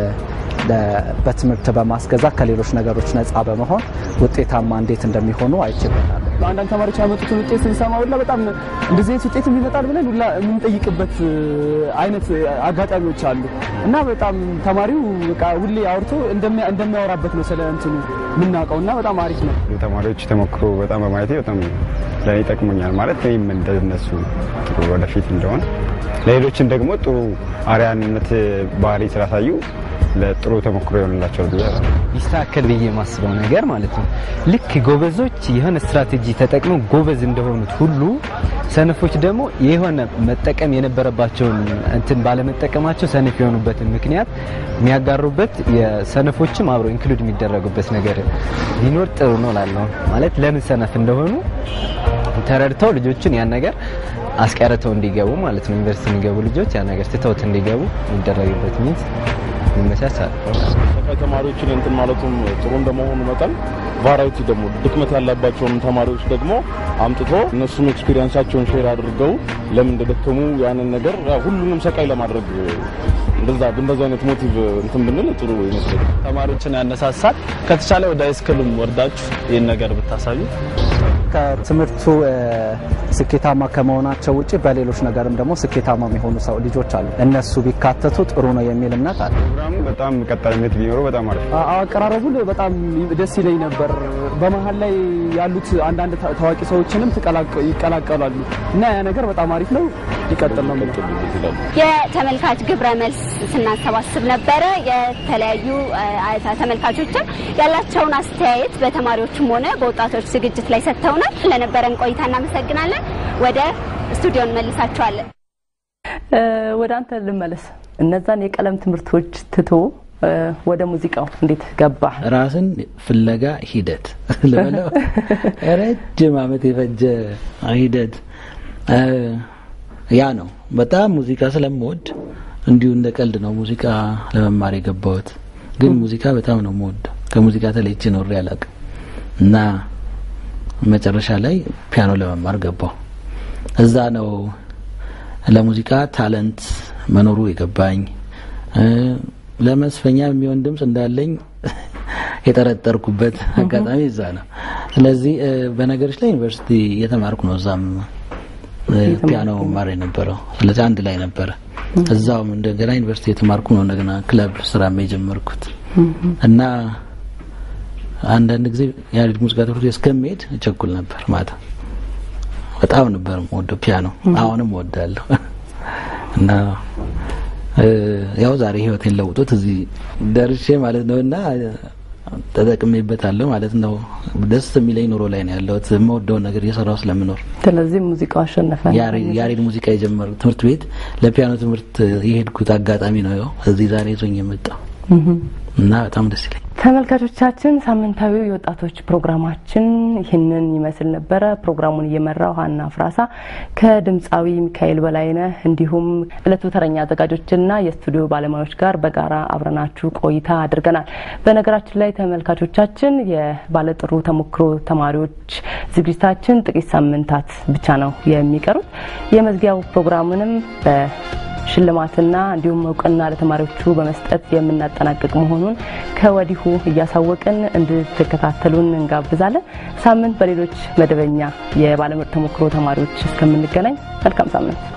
በትምህርት በማስገዛት ከሌሎች ነገሮች ነፃ በመሆን ውጤታማ እንዴት እንደሚሆኑ አይችልበታል። አንዳንድ ተማሪዎች ያመጡትን ውጤት ስንሰማ ሁላ በጣም እንደዚህ አይነት ውጤት ይመጣል ብለን ሁላ የምንጠይቅበት አይነት አጋጣሚዎች አሉ እና በጣም ተማሪው በቃ ሁሌ አውርቶ እንደሚያወራበት ነው ስለ እንትኑ የምናውቀው እና በጣም አሪፍ ነው። ተማሪዎች ተሞክሮ በጣም በማየቴ በጣም ለእኔ ጠቅሞኛል። ማለት እኔም እንደነሱ ጥሩ ወደፊት እንደሆን ለሌሎችን ደግሞ ጥሩ አርያነት ባህሪ ስላሳዩ ለጥሩ ተሞክሮ ይሆንላቸዋል ብዬ ይስተካከል ብዬ የማስበው ነገር ማለት ነው። ልክ ጎበዞች የሆነ ስትራቴጂ ተጠቅመው ጎበዝ እንደሆኑት ሁሉ ሰነፎች ደግሞ የሆነ መጠቀም የነበረባቸውን እንትን ባለመጠቀማቸው ሰነፍ የሆኑበትን ምክንያት የሚያጋሩበት የሰነፎችም አብሮ ኢንክሉድ የሚደረጉበት ነገር ሊኖር ጥሩ ነው ላለው ማለት ለምን ሰነፍ እንደሆኑ ተረድተው ልጆችን ያን ነገር አስቀርተው እንዲገቡ ማለት ነው። ዩኒቨርሲቲ የሚገቡ ልጆች ያን ነገር ትተውት እንዲገቡ የሚደረግበት ሚንስ ይመቻቻል። ሰቃይ ተማሪዎችን እንትን ማለቱም ጥሩ እንደመሆኑ መጠን ቫራይቲ ደግሞ ድክመት ያለባቸውን ተማሪዎች ደግሞ አምጥቶ እነሱም ኤክስፒሪየንሳቸውን ሼር አድርገው ለምን እንደደከሙ ያንን ነገር ሁሉንም ሰቃይ ለማድረግ እንደዛ በእንደዚህ አይነት ሞቲቭ እንትን ብንል ጥሩ ይመስለኛል። ተማሪዎችን ያነሳሳል። ከተቻለ ወደ ሃይስኩልም ወርዳችሁ ይህን ነገር ብታሳዩ ከትምህርቱ ስኬታማ ከመሆናቸው ውጭ በሌሎች ነገርም ደግሞ ስኬታማ የሚሆኑ ሰው ልጆች አሉ። እነሱ ቢካተቱ ጥሩ ነው የሚል እምነት አለ። ፕሮግራሙ በጣም ቀጣይነት ቢኖረው በጣም አሪፍ አቀራረቡ በጣም ደስ ይለኝ ነበር። በመሀል ላይ ያሉት አንዳንድ ታዋቂ ሰዎችንም ይቀላቀላሉ እና ያ ነገር በጣም አሪፍ ነው። ይቀጥል ነው የተመልካች ግብረ መልስ ስናሰባስብ ነበረ። የተለያዩ ተመልካቾችም ያላቸውን አስተያየት በተማሪዎችም ሆነ በወጣቶች ዝግጅት ላይ ሰጥተውናል። ለነበረን ቆይታ እናመሰግናለን። ወደ ስቱዲዮ እንመልሳቸዋለን። ወደ አንተ ልመለስ። እነዛን የቀለም ትምህርቶች ትቶ ወደ ሙዚቃው እንዴት ገባ? ራስን ፍለጋ ሂደት ልበለው ረጅም ዓመት የፈጀ ሂደት ያ ነው። በጣም ሙዚቃ ስለምወድ እንዲሁ እንደ ቀልድ ነው ሙዚቃ ለመማር የገባሁት። ግን ሙዚቃ በጣም ነው የምወድ። ከሙዚቃ ተለይቼ ኖሬ አላውቅም እና መጨረሻ ላይ ፒያኖ ለመማር ገባሁ። እዛ ነው ለሙዚቃ ታለንት መኖሩ የገባኝ። ለመስፈኛ የሚሆን ድምፅ እንዳለኝ የጠረጠርኩበት አጋጣሚ እዛ ነው። ስለዚህ በነገሮች ላይ ዩኒቨርሲቲ እየተማርኩ ነው። እዛም ፒያኖ ማር የነበረው ስለዚህ አንድ ላይ ነበረ። እዛውም እንደገና ዩኒቨርሲቲ የተማርኩ ነው። እንደገና ክለብ ስራም የጀመርኩት እና አንዳንድ ጊዜ ያሬድ ሙዚቃ ትምህርት ቤት እስከሚሄድ እቸኩል ነበር። ማታ በጣም ነበር የምወደው ፒያኖ፣ አሁንም እወዳለሁ እና ያው ዛሬ ህይወቴን ለውጦት እዚህ ደርሼ ማለት ነው እና ተጠቅሜበታለሁ ማለት ነው። ደስ የሚለኝ ኑሮ ላይ ነው ያለሁት የምወደውን ነገር እየሰራሁ ስለምኖር። ስለዚህ ሙዚቃው አሸነፈ። ያሬድ ሙዚቃ የጀመሩ ትምህርት ቤት ለፒያኖ ትምህርት የሄድኩት አጋጣሚ ነው ያው እዚህ ዛሬ ይዞኝ የመጣው እና በጣም ደስ ይለኝ። ተመልካቾቻችን ሳምንታዊ የወጣቶች ፕሮግራማችን ይህንን ይመስል ነበረ። ፕሮግራሙን እየመራው ሀና ፍራሳ ከድምፃዊ ሚካኤል በላይነህ እንዲሁም እለቱ ተረኛ አዘጋጆችና የስቱዲዮ ባለሙያዎች ጋር በጋራ አብረናችሁ ቆይታ አድርገናል። በነገራችን ላይ ተመልካቾቻችን የባለጥሩ ተሞክሮ ተማሪዎች ዝግጅታችን ጥቂት ሳምንታት ብቻ ነው የሚቀሩት። የመዝጊያው ፕሮግራምንም በ ሽልማትና እንዲሁም እውቅና ለተማሪዎቹ በመስጠት የምናጠናቅቅ መሆኑን ከወዲሁ እያሳወቅን እንድትከታተሉን እንጋብዛለን። ሳምንት በሌሎች መደበኛ የባለምርጥ ተሞክሮ ተማሪዎች እስከምንገናኝ መልካም ሳምንት።